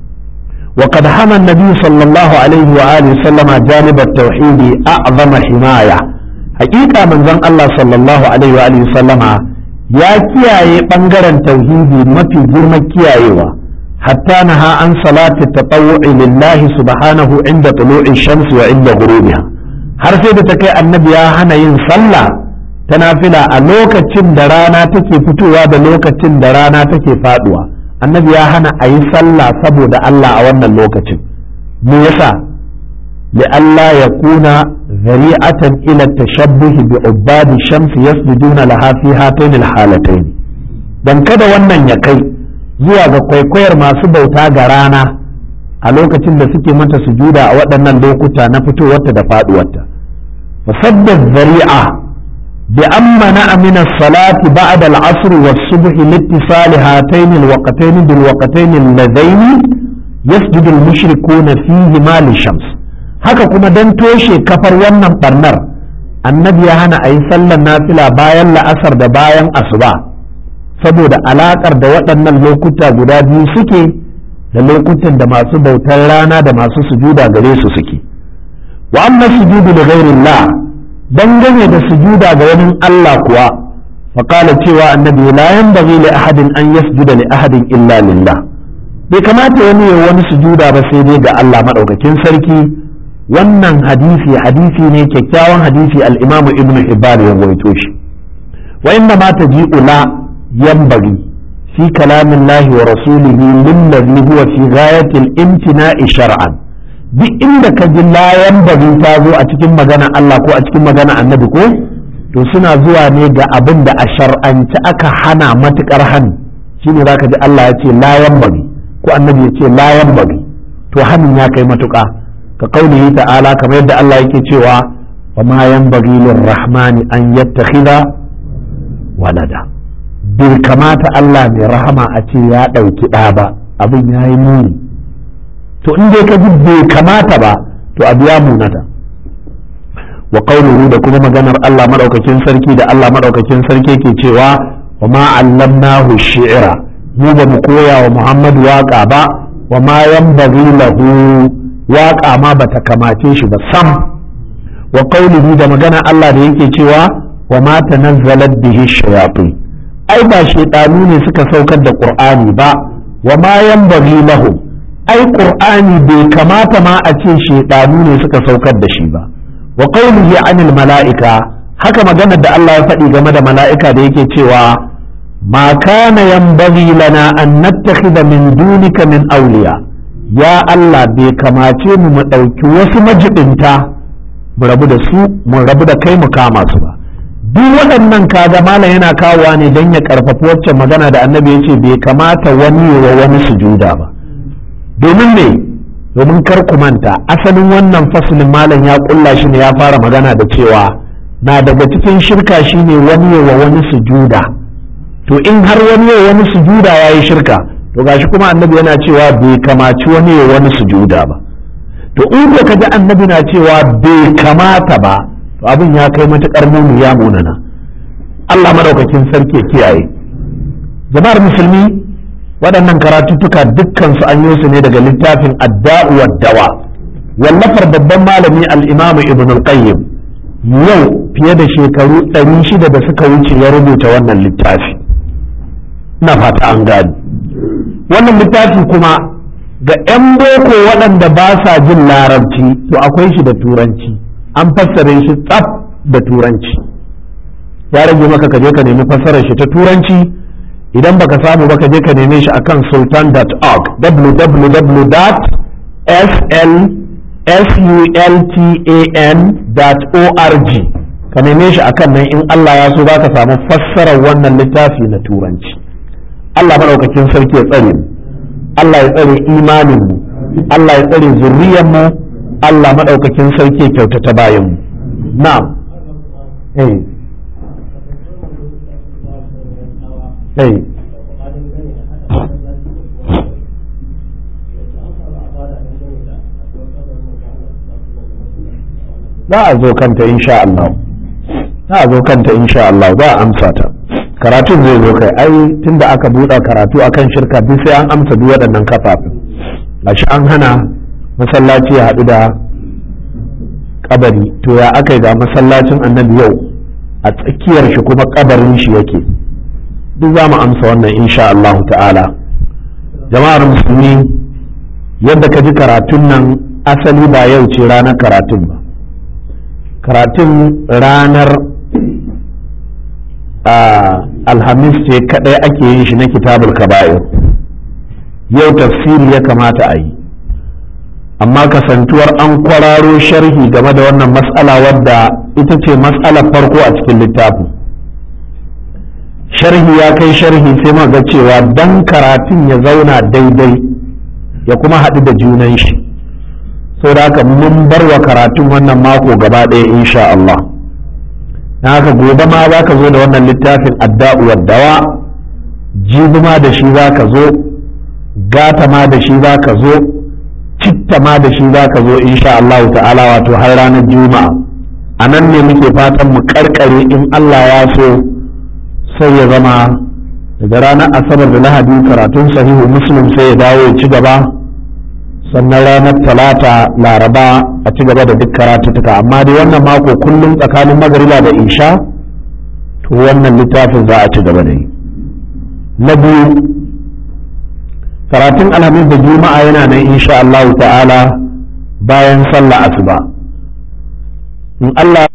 وقد حمى النبي صلى الله عليه وآله وسلم جانب التوحيد أعظم حماية حقيقة من زن الله صلى الله عليه وآله وسلم يا كياي بنغران توحيدي ما في جرم كيايوا حتى نهى عن صلاة التطوع لله سبحانه عند طلوع الشمس وعند غروبها har sai da ta kai annabi ya hana yin sallah ta nafila a lokacin da rana take fitowa da lokacin da rana take faduwa annabi ya hana a yi sallah saboda Allah a wannan lokacin me yasa لئلا يكون ذريعة إلى التشبه بعباد الشمس يسجدون لها في هاتين الحالتين dan kada wannan ya kai zuwa ga kwaikwayar masu bauta ga rana a lokacin da suke mata sujuda a waɗannan lokuta na fitowarta da faɗuwarta fasaddar zari'a بأن منع من الصلاة بعد العصر والصبح لاتصال هاتين الوقتين بالوقتين اللذين يسجد المشركون فيهما للشمس haka kuma don toshe kafar wannan barnar annabi ya hana a yi sallar nafila bayan la'asar da bayan asuba saboda alaƙar da waɗannan lokuta guda biyu suke da lokutan da masu bautar rana da masu sujuda gare su suke wa amma sujudu da ghairillah dangane da sujuda ga wani Allah kuwa faƙala cewa annabi la yanbaghi li ahadin an yasjuda li ahadin illa lillah bai kamata wani ya wani sujuda ba sai dai ga Allah madaukakin sarki wannan hadisi hadisi ne kyakkyawan hadisi al-Imam Ibn Hibban ya rawaito shi wa inna ma taji'u la yanbaghi fi kalamillahi wa rasulihi lillazi huwa fi ghayati al-imtina'i shar'an duk inda ka ji layan bari ta zo a cikin magana Allah ko a cikin magana annabi ko to suna zuwa ne ga abin da a shar'anci aka hana matukar hannu shine zaka ji Allah ya ce layan bari ko annabi ya ce layan bari to hannun ya kai matuka ka kaulihi ta'ala kamar yadda Allah yake cewa wa ma yanbaghi lirrahmani an yattakhidha walada bai kamata Allah mai rahama a ce ya ɗauki ɗa ba abin ya yi muni to in dai ka ji bai kamata ba to abu ya munata wa qawluhu da kuma maganar Allah madaukakin sarki da Allah madaukakin sarki ke cewa wa ma allamnahu shi'ra mu ba mu koya wa Muhammad waka ba wa ma yanbaghi lahu waka ma bata kamace shi ba sam wa qawluhu da maganar Allah da yake cewa wa ma tanazzalat bihi shayatin ai ba shaytanu ne suka saukar da qur'ani ba wa ma yanbaghi lahum ai qur'ani bai kamata ma a ce shaidanu ne suka saukar da shi ba wa qawlihi anil mala'ika haka maganar da Allah ya faɗi game da mala'ika da yake cewa ma kana yanbaghi lana an nattakhidha min dunika min awliya ya Allah bai kamace mu mu ɗauki wasu majibinta mu rabu da su mu rabu da kai mu kama su ba duk waɗannan kaga malam yana kawowa ne don ya karfafi waccan magana da annabi ya ce bai kamata wani wa wani sujuda ba domin ne domin kar ku manta asalin wannan fasulin malam ya kulla shi ne ya fara magana da cewa na daga cikin shirka shine wani wa wani sujuda to in har wani wa wani sujuda ya yi shirka to gashi kuma annabi yana cewa bai kamaci wani wa wani sujuda ba to in ka ji annabi na cewa bai kamata ba to abin ya kai matukar muni ya munana Allah madaukakin sarki kiyaye jama'ar musulmi waɗannan karatuttuka dukkansu an yi su ne daga littafin adda'u dawa wallafar babban malami al-imamu ibn al-qayyim yau fiye da shekaru 600 da suka wuce ya rubuta wannan littafi ina fata an gani wannan littafi kuma ga 'yan boko waɗanda ba sa jin larabci to akwai shi da turanci an fassare shi tsaf da turanci ya rage maka ka je ka nemi fassarar shi ta turanci idan baka samu ba ka je ka neme shi akan sultan.org www.sultan.org ka neme shi akan nan in Allah ya so za ka samu fassarar wannan littafi na turanci Allah maɗaukakin sarki ya tsare mu Allah ya tsare imanin mu Allah ya tsare zuriyar mu Allah maɗaukakin sarki ya kyautata bayan mu na'am eh eh za a zo kanta insha Allah za a zo kanta insha Allah za a amsa ta karatun zai zo kai ai tunda aka buɗe karatu akan shirka duk sai an amsa duk waɗannan kafafin gashi an hana masallaci ya haɗu da kabari to ya aka yi ga masallacin annabi yau a tsakiyar shi kuma kabarin shi yake duk za mu amsa wannan insha Allah ta'ala jama'ar musulmi yadda ka ji karatun nan asali ba yau ce ranar karatun ba karatun ranar alhamis ce kadai ake yin shi na kitabul kaba'ir yau tafsiri ya kamata a yi amma kasantuwar an kwararo sharhi game da wannan matsala wadda ita ce matsalar farko a cikin littafin sharhi ya kai sharhi sai ga cewa dan karatun ya zauna daidai ya kuma haɗu da junan shi sau da haka mun bar wa karatun wannan mako gaba ɗaya insha Allah na haka gobe ma za ka zo da wannan littafin adda'u dawa jibi ma da shi za ka zo gata ma da shi za ka zo citta ma da shi za ka zo insha Allah ta'ala wato har ranar juma'a a nan ne muke fatan mu karkare in Allah ya so sai ya zama daga ranar asabar da lahadi karatun sahihu muslim sai ya dawo ya ci gaba sannan ranar talata laraba a ci gaba da duk karatutuka amma dai wannan mako kullum tsakanin magariba da isha to wannan littafin za a ci gaba da yi na biyu karatun alhamis da juma'a yana nan insha Allah ta'ala bayan sallah asuba in Allah